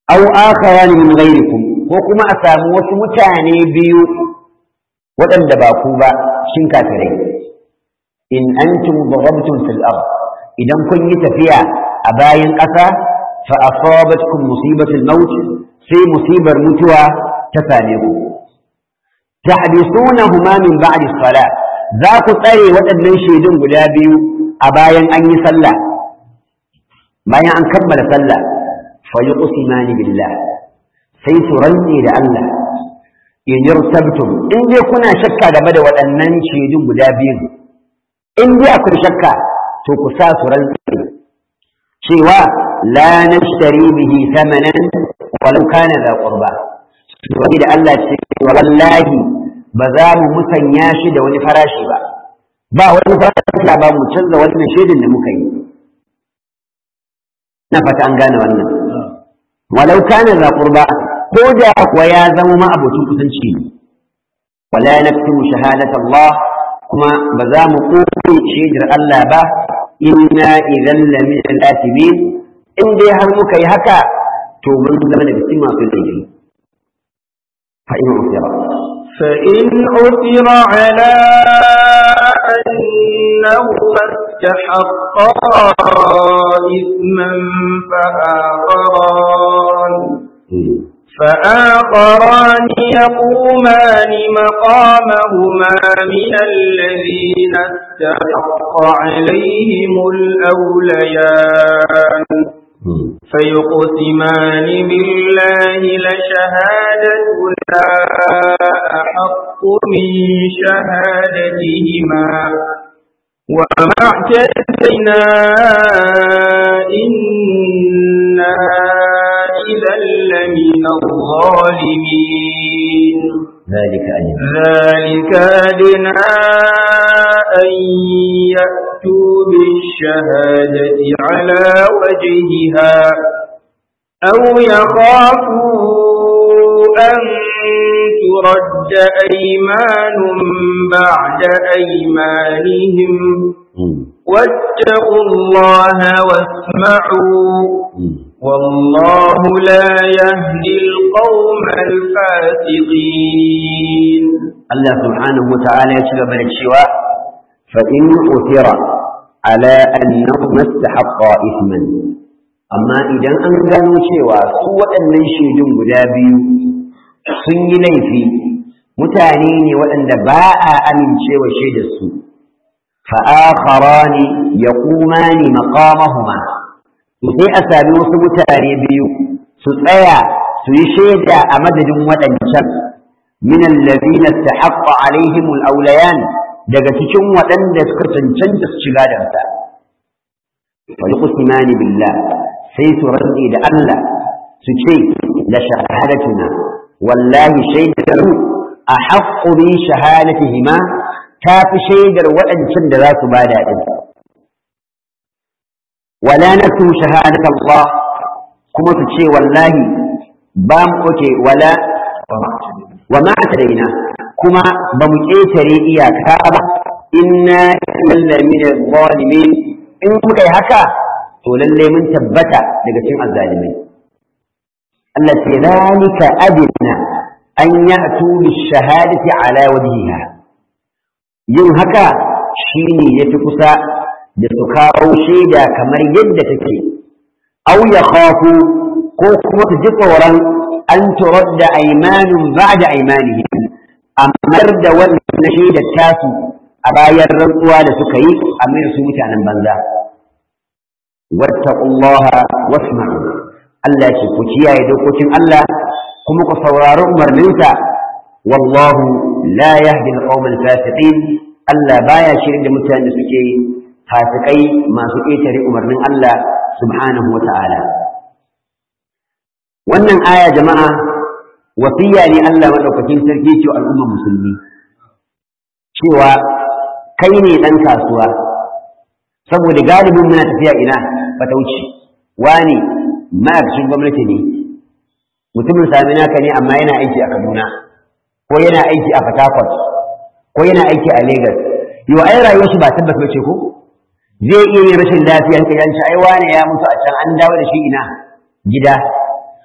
aw akharan min ghayrikum ko kuma a samu wasu mutane biyu waɗanda ba ku ba shin kafirai in antum darabtum fil ard idan kun yi tafiya a bayan ƙasa fa asabatkum musibatul maut sai musibar mutuwa ta same ku tahbisunahuma min ba'di salat za ku tsare waɗannan shaidun guda biyu a bayan an yi sallah bayan an kammala sallah fa yuqsimani billah sai su rantse da Allah in yartabtum in dai kuna shakka game da waɗannan shaidun guda biyu in dai akwai shakka to ku sa su rantse cewa la nashtari bihi thamanan walau kana da qurba wani da Allah ce wallahi ba za mu musanya shi da wani farashi ba ba wani farashi ba mu canza wannan shaidin da muka yi na fata an gane wannan walau kana za qurba ko da kuwa ya zama ma abocin kusanci ne wala naktumu shahadat Allah kuma ba za mu koyi shaidar Allah ba inna idan lamin al-atibin in dai har muka yi haka to mun zama daga cikin masu laifi fa in usira فإن عثر على أنهما استحقا إثما فآخران فآخران يقومان مقامهما من الذين استحق عليهم الأوليان فيقسمان بالله لشهادتنا أحق من شهادتهما وما اعتدنا إنا إذا لمن الظالمين ذلك أجل ذلك أدنى أن يأتوا بالشهادة على وجهها أو يخافوا أن ترد أيمان بعد أيمانهم واتقوا الله واسمعوا والله لا يهدي القوم الفاسقين الله سبحانه وتعالى يشغل من الشواء فإن أثر على أنه ما استحق إثما أما إذا أنقلوا شواء سوى أن يشهدون قدابي سنجي ليفي متانين وأن باء أمن شوى شهد السوء فآخران يقومان مقامهما sai a sami wasu mutane biyu su tsaya su yi shaida a madadin waɗancan min allazina istahaqqa alaihim al-awlayan daga cikin waɗanda suka cancanta su shiga da sa wa yuqsimani billah sai su rantsi da Allah su ce la shahadatuna wallahi shaidar a haqqu bi shahadatihima ta fi shaidar waɗancan da za su bada din ولا نكتم شهادة الله كما تشي والله بام أوكي ولا وما اعتدينا كما بمكيتري إياك إنا إلا من الظالمين إن كي هكا تولي من تبتا لقسم الظالمين التي ذلك أدنى أن يأتوا بالشهادة على وجهها yin haka shine yafi kusa da su kawo shaida kamar yadda take au ya khafu ko kuma su ji tsoron an turar da aimanin ba da aimanihi amar da wannan shaidar tasu a bayan rantsuwa da suka yi a mai su mutanen banza wattaqullaha wasma'u Allah ce ku kiyaye dokokin Allah kuma ku saurari umarninsa wallahu la yahdi al-qawma al-fasiqin Allah baya shirin da mutanen da suke fasikai masu ƙetare umarnin Allah subhanahu wa ta'ala. Wannan aya jama'a wasiya ne Allah maɗaukakin sarki ce al'ummar musulmi, cewa kai ne ɗan kasuwa, saboda galibin muna tafiya ina fatauci, wani ma'aikacin gwamnati ne, mutumin sami naka ne amma yana aiki a Kaduna, ko yana aiki a Fatakwal, ko yana aiki a Legas. Yau ai rayuwar shi ba tabbata ce ko? zai iya yin rashin lafiya ka yanci ai wane ya mutu a can an dawo da shi ina gida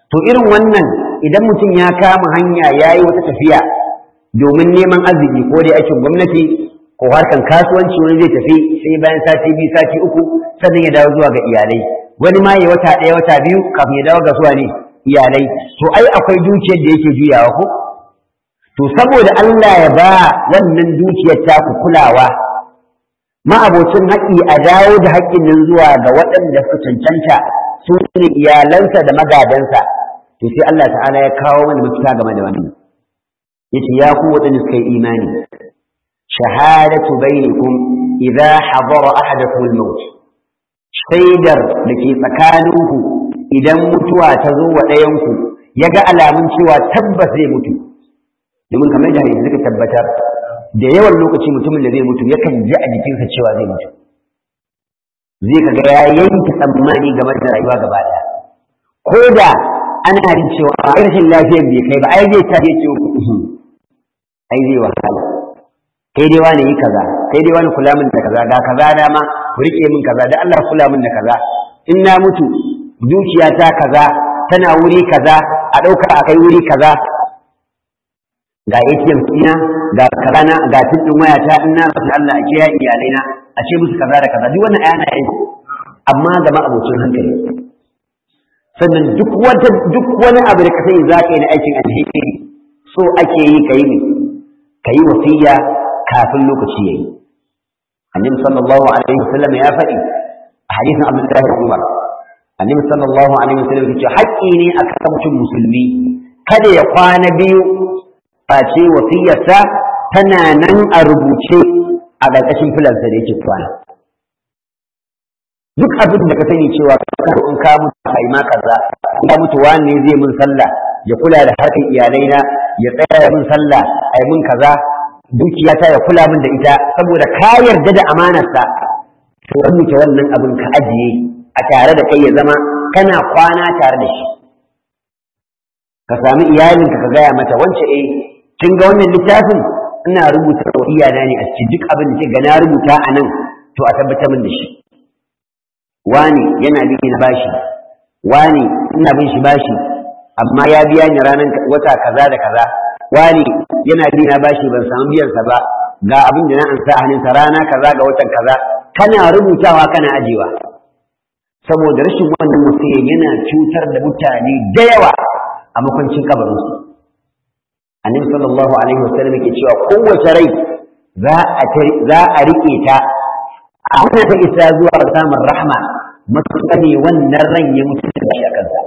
to irin wannan idan mutum ya kama hanya ya yi wata tafiya domin neman arziki ko dai aikin gwamnati ko harkan kasuwanci wani zai tafi sai bayan sati biyu sati uku sannan ya dawo zuwa ga iyalai wani ma ya wata ɗaya wata biyu kafin ya dawo ga zuwa ne iyalai to ai akwai dukiyar da yake juyawa ko to saboda Allah ya ba wannan dukiyar ta ku kulawa ma'abocin haƙƙi a dawo da haƙƙin nan zuwa ga waɗanda suka cancanta su ne iyalansa da magadansa to sai Allah ta'ala ya kawo mana mafita game da wannan yace ya ku waɗanda suka yi imani shahadatu bainakum idza hadara ahadakum al-maut shaidar da ke tsakaninku idan mutuwa ta zo wa ɗayanku ya ga alamun cewa tabbas zai mutu domin kamar da hadisi suka tabbatar da yawan lokaci mutumin da zai mutu yakan ji a jikinsa cewa zai mutu zai kaga ya yanke tsammani game da rayuwa gaba ɗaya ko da ana jin cewa a rashin lafiyar bai kai ba ai zai ta ce ai zai wahala kai dai wani yi kaza kai dai wani kula min da kaza ga kaza dama ku rike min kaza da Allah kula min da kaza in na mutu dukiyata kaza tana wuri kaza a ɗauka a kai wuri kaza ga ATM ɗina ga karana ga tuɗin wayata in na rasu Allah a kiyaye iyalaina a ce musu kaza da kaza duk wannan ayana yin amma ga abocin hankali sannan duk wata duk wani abu da ka sani za ka yi na aikin alheri so ake yi ka yi ne ka yi wasiya kafin lokaci ya yi annabi sallallahu alaihi wasallam ya faɗi a hadisin abdullahi bin umar annabi sallallahu alaihi wasallam ya ce haƙƙi ne akan mutum musulmi kada ya kwana biyu face wasiyarsa tana nan a rubuce a ƙarƙashin filansa da yake kwana duk abin da ka sani cewa in ka mutu a yi ma kaza in ka mutu wani zai mun sallah ya kula da harkar iyalaina ya tsaya mun sallah a yi mun kaza dukiyata ya kula min da ita saboda ka yarda da amanarsa to rubuta wannan abin ka ajiye a tare da kai ya zama kana kwana tare da shi ka sami iyalinka ka gaya mata wance eh kin ga wannan littafin ina rubuta iyana ne a cikin duk abin da ga na rubuta a nan to a tabbatar min da shi wani yana bi na bashi wani ina bin shi bashi amma ya biya ni ranar wata kaza da kaza wani yana bi na bashi ban samu biyan sa ba ga abin da na ansa a hannunsa rana kaza ga watan kaza kana rubutawa kana ajewa saboda rashin wannan wasiyan yana cutar da mutane da yawa a makwancin kabarinsu annabi sallallahu alaihi wasallam yake cewa kowace rai za a za a rike ta a hana ta isa zuwa samun rahma matuƙa ne wannan ran ya mutu da shi a kansa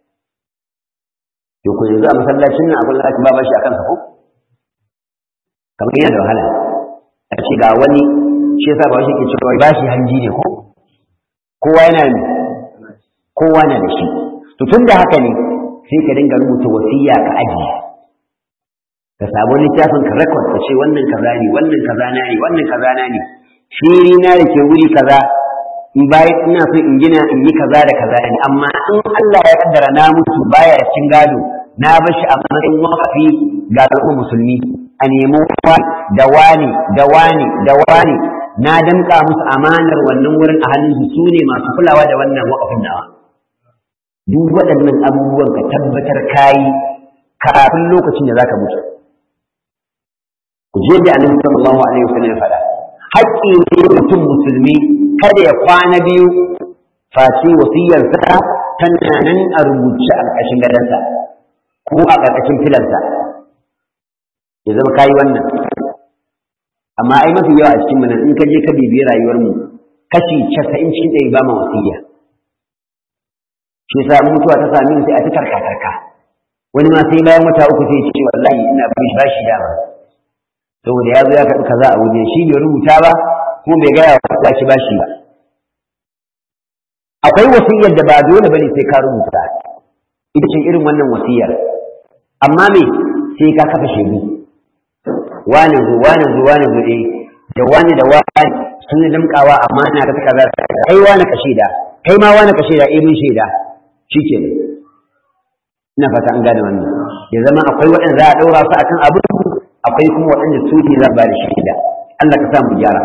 to ko yanzu a masallacin nan akwai lati ba shi a kansa ko kamar yana da wahala a ce ga wani shi yasa ba shi ke cewa ba shi hanji ne ko kowa yana kowa na da shi to tun da haka ne sai ka dinga rubuta wasiya ka ajiye ka samu littafin ka record ka ce wannan kaza ne wannan kaza na ne wannan kaza na ne fili na da ke wuri kaza in bayan ina so in gina in yi kaza da kaza ne amma in Allah ya kaddara na mutu baya da cin gado na bar shi a matsayin wakafi ga al'ummar musulmi a nemo da wani da wani da wani na damƙa musu amanar wannan wurin a hannun su ne masu kulawa da wannan wakafin nawa duk waɗannan abubuwan ka tabbatar kayi kafin lokacin da zaka mutu ku je da annabi sallallahu alaihi wasallam ya faɗa haƙƙi ne mutum musulmi kada ya kwana biyu face wasiyarsa tana nan a rubuce a ƙarƙashin gadonsa ko a ƙarƙashin filansa ya zama kayi wannan amma ai mafi yawa a cikin mu in ka je ka bibiyi rayuwar mu kashi casa'in cikin ɗari ba ma wasiya shi yasa mutuwa ta sami sai a ta tarka tarka wani ma sai bayan wata uku sai ce wallahi ina bin shi bashi dama saboda ya zo ya karɓi kaza a waje shi bai rubuta ba kuma bai gaya wa shi bashi ba akwai wasiyar da ba dole bane sai ka rubuta ita ce irin wannan wasiyar amma me sai ka kafa shaidu wani zo wani zo wani zo eh da wani da wani sun yi limkawa amana ta kaza kai wani ka shaida kai ma wani ka shaida eh mun shaida shikenan ina fata an gane wannan ya zama akwai waɗanda za a ɗaura su akan abu akwai kuma waɗanda su ne za ba da shaida Allah ka sa mu gyara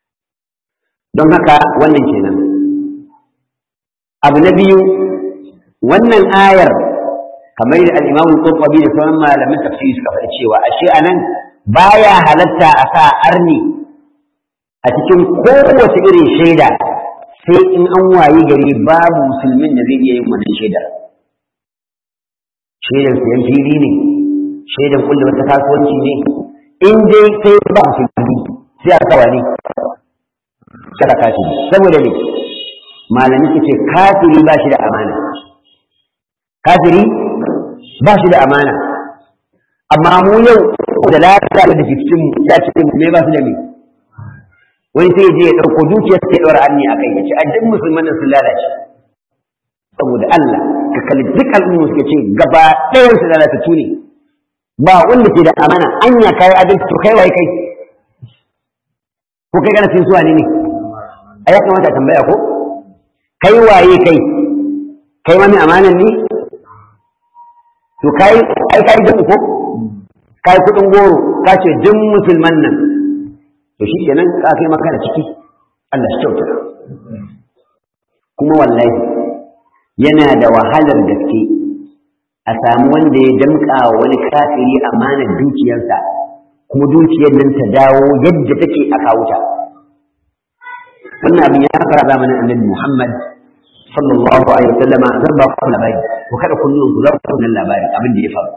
don haka wannan kenan abu na biyu wannan ayar kamar da al-Imam Qurtubi da sauran malaman tafsiri suka faɗi cewa ashe anan baya halatta a sa arni a cikin kowace irin shaida sai in an wayi gari babu musulmin da zai iya yin wannan shaidar shaidan sayan fili ne shaidan kulle wata kasuwanci ne in dai sai ba musulmi sai a kawa ne kada kafiri saboda ne malami ce kafiri ba shi da amana kafiri ba shi da amana amma mu yau da lafiya da jikin mu ya ce mu ne ba su da me wani sai je ya dauko dukiyar sai daura anni akai ya ce a duk musulman nan sun lalace saboda Allah ka kalli duk al'umma suke ce gaba ɗayan su lalatattu ne ba wanda ke da amana anya kai adalci to kai wai kai ko kai kana cin suwa ne ne a ya kamata a tambaya ko kai waye kai kai wani amanan ne to kai ai kai da ko kai kudin goro ka ce duk musulman nan to shi kenan ka kai maka da ciki Allah shi kyauta kuma wallahi yana da wahalar gaske a samu wanda ya damƙa wa wani kafiri amanar dukiyarsa kuma dukiyar nan ta dawo yadda take a kawuta wannan abin ya fara zamanin annabi Muhammad sallallahu alaihi wasallam zan ba ku labari ko kada kun nuna ku za ku wannan labari abin da ya faru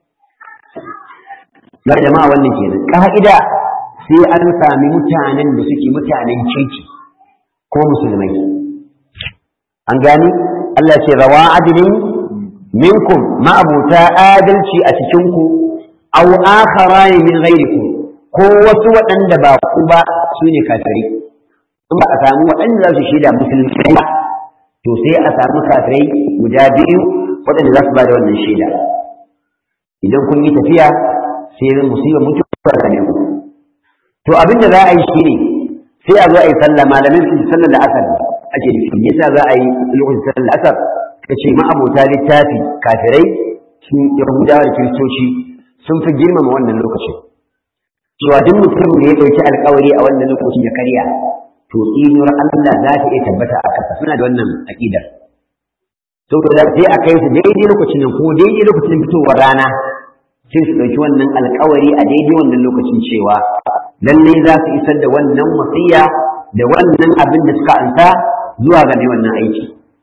ya jama'a wannan kenan ka'ida sai an sami mutanen da suke mutanen kirki ko musulmai an gani Allah ce rawa adilin minkum ma'abuta adalci a cikinku aw akharani min ghairikum ko wasu waɗanda ba ku ba su ne kafiri in ba a samu waɗanda za su shaida musulmi ba to sai a samu kafirai guda biyu waɗanda za su ba da wannan shaida idan kun yi tafiya sai zan musibar mutuwar da ne ku to abin da za a yi shi ne sai a zo a yi sallah malamin su sallar da asar ake nufi yasa za a yi lokacin sallar da asar ka ce ma'abota littafi kafirai sun yahudawa da kiristoci sun fi girmama wannan lokacin cewa duk mutum da ya ɗauki alkawari a wannan lokacin ya karya to tsinuwar Allah za ta iya tabbata a ƙasa suna da wannan aƙidar saboda sai a kai su daidai lokacin nan ko daidai lokacin fitowar rana sai su ɗauki wannan alkawari a daidai wannan lokacin cewa lalle za su isar da wannan wasiya da wannan abin da suka anta zuwa ga mai wannan aiki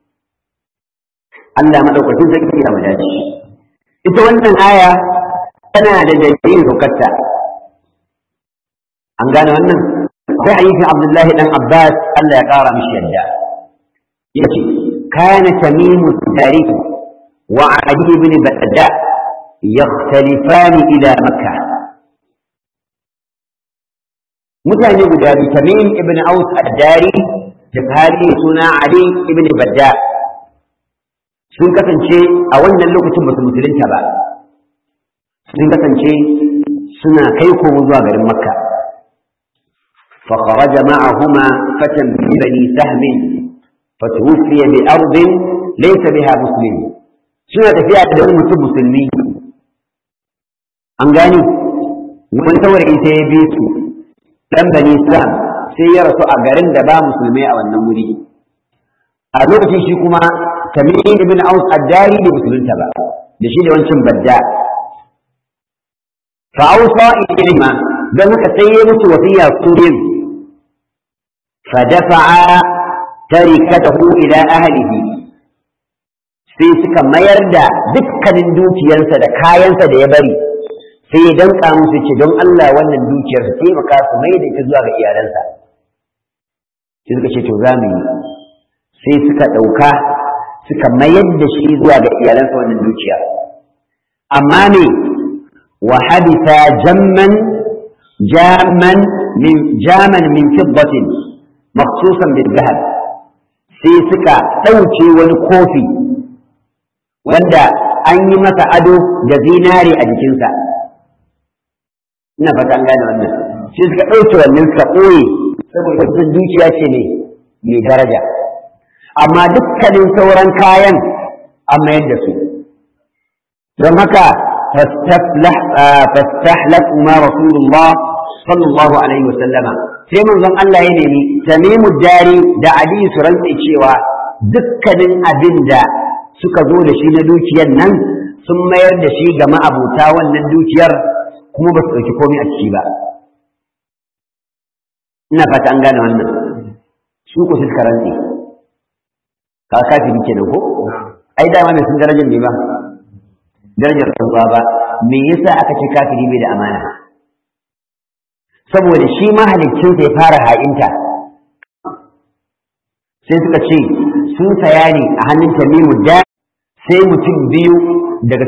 Allah madaukakin sarki ya madaci ita wannan aya tana da dalilin saukarta an gane wannan akwai hadisin Abdullahi dan Abbas Allah ya kara mishi yadda yace kana tamimu tarikh wa adi ibn badda yakhtalifan ila makkah mutane guda biyu tamim ibn aus ad-dari da sahabi suna ali ibn badda sun kasance a wannan lokacin ba su musulunta ba sun kasance suna kai komo zuwa garin makka فخرج معهما فتى من بني سهم فتوفي بأرض ليس بها مسلم سنة فيها تدعون مسلمين أنقاني ومن تور إيسى بيسو dan bani islam sai ya rasu a garin da ba musulmai a wannan wuri a lokacin shi kuma tamim ibn aus addari da musulunta ba da shi da wancan badda fa ausa ilayhima dan haka sai ya mutu wasiya surin fa dafa'a tarikatahu ila ahlihi sai suka mayar da dukkanin dukiyarsa da kayansa da ya bari sai ya danka musu ce don Allah wannan dukiyar su taimaka su mai da ita zuwa ga iyalansa sai suka ce to za mu yi sai suka ɗauka suka mayar da shi zuwa ga iyalansa wannan dukiya amma ne wa habita jamman jaman min jaman min fiddatin makhsusan bil zahab sai suka ɗauke wani kofi wanda an yi masa ado da zinare a jikinsa ina fata an gane wannan sai suka ɗauke wannan suka ɓoye saboda sun dukiya ce ne mai daraja amma dukkanin sauran kayan an mayar da su don haka fastahlat ma rasulullah sallallahu alaihi wasallama sai manzon Allah ya nemi tamimu dari da ali su rantse cewa dukkanin abin da suka zo da shi na dukiyar nan sun mayar da shi ga ma'abuta wannan dukiyar kuma ba su ɗauki komai a ciki ba ina fata an gane wannan su ku suka rantse ka kafiri kenan ko ai dama mai sun darajar ne ba darajar rantsuwa ba me yasa aka ce kafiri bai da amana saboda shi mahaliccinsa ya fara ha'inta sai suka ce sun saya ne a hannun tamimu da sai mutum biyu daga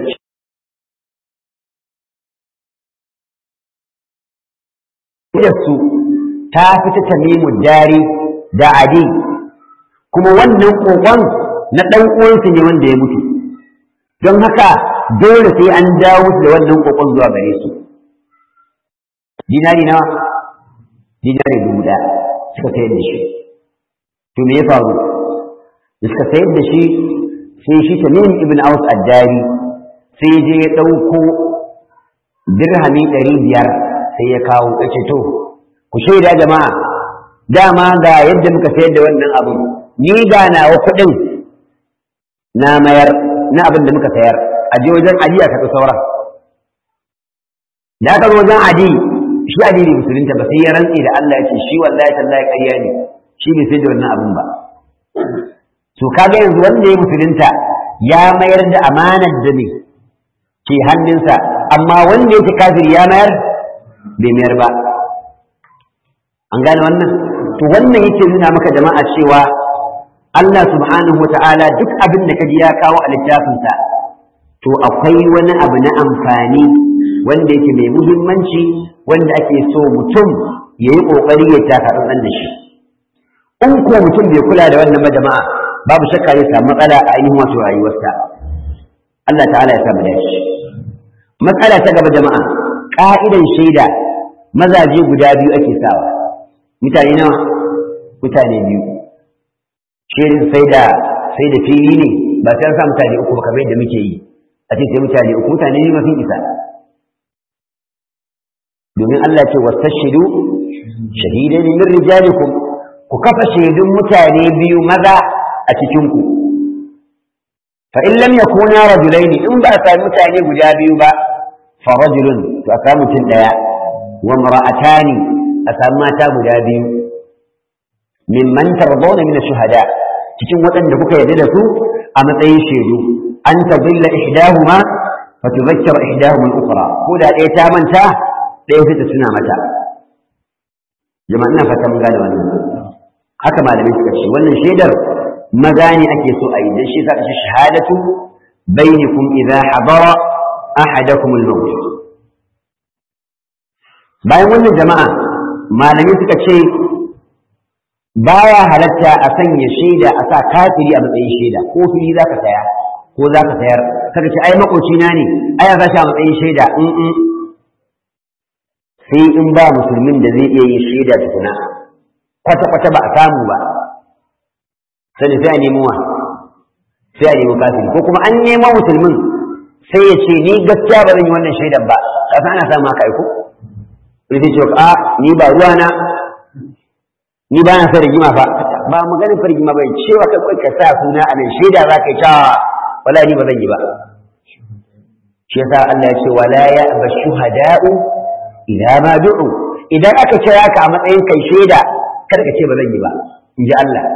su ta fita tamimu dari da adi kuma wannan kokon na ɗan uwansu ne wanda ya mutu don haka dole sai an dawo da wannan kokon zuwa gare su dinari nawa dinari dubu ɗaya suka sayar da shi to me ya faru da suka sayar da shi sai shi tamim ibn aus addari sai je ya ɗauko dirhami ɗari biyar sai ya kawo ya ce to ku shaida jama'a dama ga yadda muka sayar da wannan abin ni ga nawa kuɗin na mayar na abin da muka sayar a je wajen adi a karɓi sauran da aka zo wajen adi shi adi ne musulunta ba sai ya rantse da Allah ya ce shi wallahi tallahi ƙarya ne shi bai sai da wannan abin ba to kaga yanzu wanda ya musulunta ya mayar da amanar da ne ke hannunsa amma wanda yake kafiri ya mayar bai mayar ba an gane wannan to wannan yake nuna maka jama'a cewa Allah subhanahu wa ta'ala duk abin da kaji ya kawo a littafinsa to akwai wani abu na amfani wanda yake mai muhimmanci wanda ake so mutum ya yi ƙoƙari ya taka ɗan da shi in ko mutum bai kula da wannan ba jama'a babu shakka zai samu matsala a ainihin wato rayuwarsa Allah ta'ala ya samu dace matsala ta gaba jama'a ka'idan shaida mazaje guda biyu ake sawa mutane nawa mutane biyu shirin sai da sai da fili ne ba sai an sa mutane uku ba kamar yadda muke yi a ce sai mutane uku mutane ne mafi isa domin Allah ce wastashidu shahidan min rijalikum ku kafa shaidun mutane biyu maza a cikin ku fa in lam yakuna rajulaini in ba a sami mutane guda biyu ba fa rajulun to a samu mutum daya wa mar'atani a sami mata guda biyu mimman tardawna min shuhada cikin waɗanda kuka yarda da su a matsayin shaidu an tadilla ihdahuma fa tudhakkara ihdahuma al-ukhra ko da ɗaya ta manta ɗaya sai ta tuna mata jama'a ina fata mun gane wannan haka malamai suka ce wannan shaidar maza ne ake so a yi dan shi zaka ce shahadatu bainakum idha hadara ahadakum al-maut bayan wannan jama'a malamai suka ce baya halatta a sanya shaida a sa kafiri a matsayin shaida ko fili za ka saya ko za ka sayar kaga ce ai makocina ne ai za shi a matsayin shaida in sai in ba musulmin da zai iya yin shaida tukuna kwata kwata ba a samu ba sani sai a nemo wa sai a nemo kafiri ko kuma an nemo musulmin sai ya ce ni gaskiya ba zan yi wannan shaidan ba kasa ana samu haka aiko sai ce a ni ba ruwana ni ba na sa rigima fa ba maganin fargima bai cewa kai kai ka sa suna a nan shaida za ka yi ta wala ni ba zan yi ba shi yasa Allah ya ce wala ya ba shuhada'u idan ma du'u idan aka kira ka a matsayin kai shaida kada ka ce ba zan yi ba in ji Allah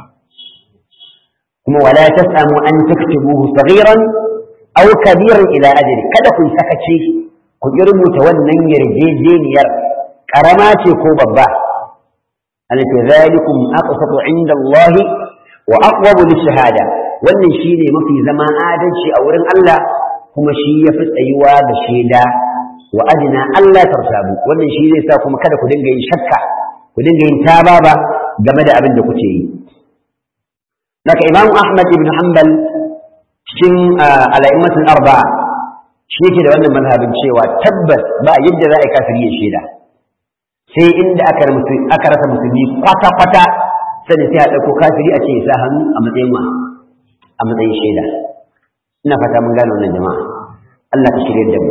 kuma wala tasamu an taktubuhu saghiran aw kabiran ila ajli kada ku sakace ku rubuta wannan yarjejeniyar karama ce ko babba التي ذلكم أقسط عند الله وأقوم للشهادة wannan shine mafi zama adalci a wurin Allah kuma shi ya fi tsayuwa da shaida wa adina Allah tartabu wannan shi zai sa kuma kada ku dinga yin shakka ku dinga yin tababa game da abin da kuke yi daga Imam Ahmad ibn Hanbal cikin al'aimatul arba'a shi yake da wannan mazhabin cewa tabbas ba yadda za a yi kafiri ya shaida sai inda aka rasa musulmi kwata-kwata sani sai a ɗauko kafiri a ce ya sa hannu a matsayin ma a matsayin shaida ina fata mun gane wannan jama'a Allah ka shirya da mu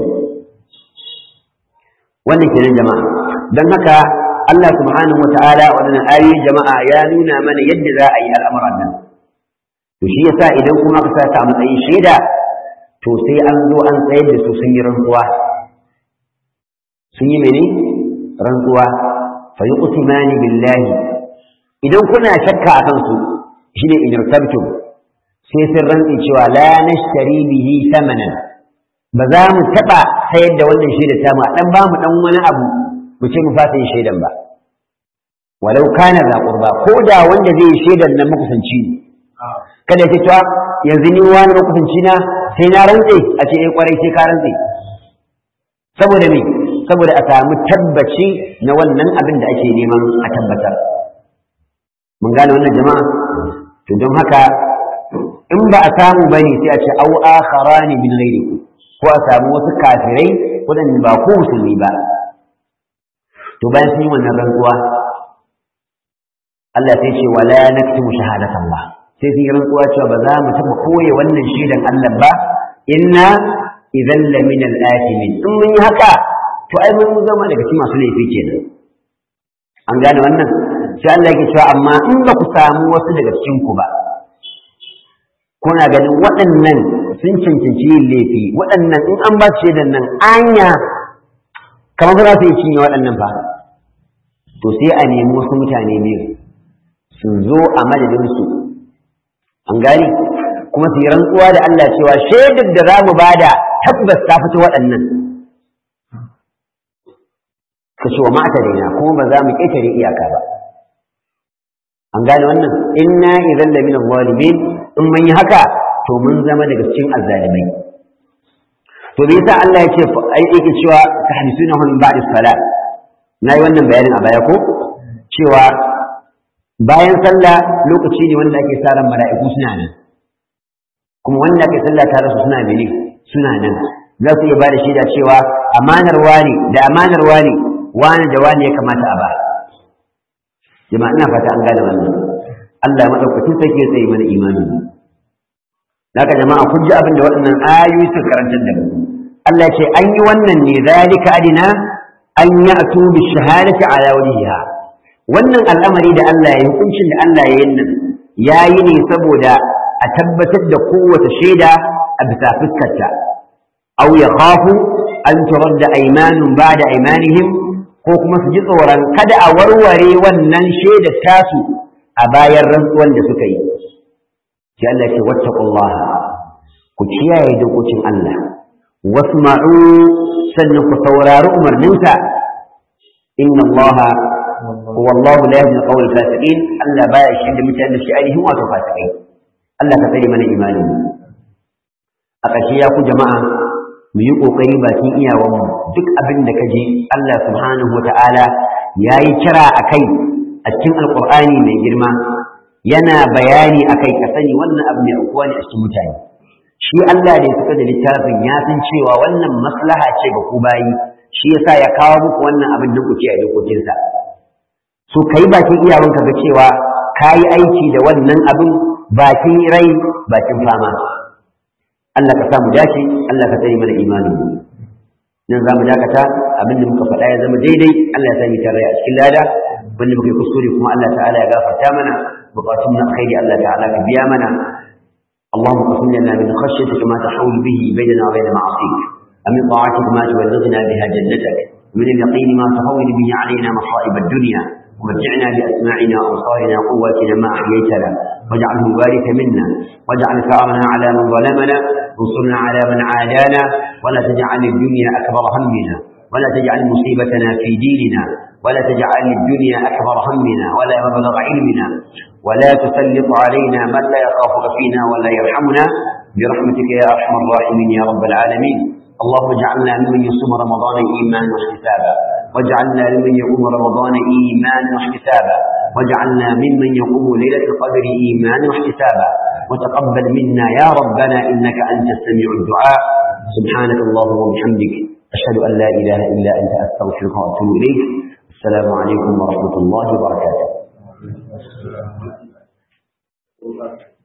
wannan kenan jama'a don haka Allah subhanahu wata'ala wannan ayoyi jama'a ya nuna mana yadda za a yi al'amuran nan to shi yasa idan kuma ka sa a matsayin shaida to sai an zo an tsayar da su sun yi rantsuwa sun yi mene rantsuwa fa yuqsimani billahi idan kuna shakka a kansu shine in irtabtum sai sun rantsi cewa la nashtari bihi thamanan ba za mu taba sayar da wannan shaidar ta mu a dan ba mu dan wani abu mu ce mu fasa yin shaidan ba walau kana za qurba ko da wanda zai yi shaidan nan makusanci ne kada ya ce to yanzu ni wani makusanci na sai na rantse a ce eh kwarai sai ka rantse saboda me saboda a samu tabbaci na wannan abin da ake neman a tabbatar mun gane wannan jama'a to don haka in ba a samu bane sai a ce au akharani min ghairikum ko a samu wasu kafirai waɗanda ba ko musulmi ba to bayan sun yi wannan rantsuwa Allah sai ce wala naktumu shahadatan Allah sai sun yi rantsuwa cewa ba za mu taɓa koye wannan shaidan Allah ba inna idan la min al-athimin in mun yi haka to ai mun zama daga cikin masu laifi kenan an gane wannan sai Allah yake cewa amma in ba ku samu wasu daga cikin ku ba kuna ganin waɗannan sun cancanci yin laifi waɗannan in an ba su shaidan nan anya kamar ba za su yi cinye waɗannan fa to sai a nemi wasu mutane biyu su zo a madadinsu an gani kuma su yi rantsuwa da Allah cewa shaidar da za mu bada tabbas ta fito waɗannan ka ce wa mata daina kuma ba za mu ƙetare iyaka ba an gane wannan inna idan da minan zalimin in mun yi haka to mun zama daga cikin azzalimai to me yasa Allah ya ce ai yake cewa tahbisuna min ba'di salat nayi wannan bayanin a baya ko cewa bayan sallah lokaci ne wanda ake sa ran mala'iku suna nan kuma wanda ake sallah tare su suna mene suna nan za su iya ba da shaida cewa amanar wani da amanar wani wani da wani ya kamata a ba jama'a ina fata an gane wannan Allah ya madaukakin sarki ya tsaye mana imani Daga jama'a kun ji abin da waɗannan ayoyi suka karantar da mu Allah ce an yi wannan ne zalika adina an ya'tu bi shahadati ala wajhiha wannan al'amari da Allah ya hukuncin da Allah ya yin nan yayi ne saboda a tabbatar da kowace shaida a bisa fuskarta aw yakhafu an turadda aymanun ba'da aymanihim ko kuma su ji tsoron kada a warware wannan shaidar tasu a bayan rantsuwan da suka yi sai Allah ce wattaqullaha ku kiyaye dokokin Allah wasma'u sannan ku saurari umarninsa inna Allah wallahu la yahdi al-qawl al-fasiqin Allah baya shi da mutanen da shi ainihin wato fasikai Allah ka tsare mana imani a ƙarshe ya ku jama'a mu yi ƙoƙari bakin iyawanmu duk abin da ka je Allah subhanahu wa ta'ala ya yi kira a kai a cikin alƙur'ani mai girma yana bayani a kai ka sani wannan abu mai aukuwa ne a cikin mutane shi Allah da ya fita da littafin ya san cewa wannan maslaha ce ga ku bayi shi yasa ya kawo muku wannan abin da kuke a dokokinsa so kai bakin iyawanka ga cewa ka yi aiki da wannan abin bakin rai bakin fama Allah ka samu dace Allah ka tsare mana imanin mu nan zamu dakata abinda muka faɗa ya zama daidai Allah ya sami tare a cikin lada wanda muka yi kuskure kuma Allah ta'ala ya gafarta mana bukatun na alkhairi Allah ta'ala ka biya mana اللهم قسم لنا من خشيتك ما تحول به بيننا وبين معصيك ومن طاعتك ما تبلغنا بها جنتك ومن اليقين ما تهون به علينا مصائب الدنيا ومتعنا بأسماعنا وأبصارنا وقواتنا ما أحييتنا واجعله الوارث منا واجعل ثارنا على من ظلمنا وانصرنا على من عادانا ولا تجعل الدنيا أكبر همنا ولا تجعل مصيبتنا في ديننا ولا تجعل الدنيا أكبر همنا ولا مبلغ علمنا ولا تسلط علينا من لا يخافك فينا ولا يرحمنا برحمتك يا أرحم الراحمين يا رب العالمين اللهم اجعلنا ممن يصوم رمضان إيمانا واحتسابا واجعلنا ممن يقوم رمضان إيمانا واحتسابا واجعلنا ممن يقوم ليلة القدر إيمانا واحتسابا وتقبل منا يا ربنا إنك أنت السميع الدعاء سبحانك اللهم وبحمدك أشهد أن لا إله إلا أنت أستغفرك وأتوب إليك السلام عليكم ورحمة الله وبركاته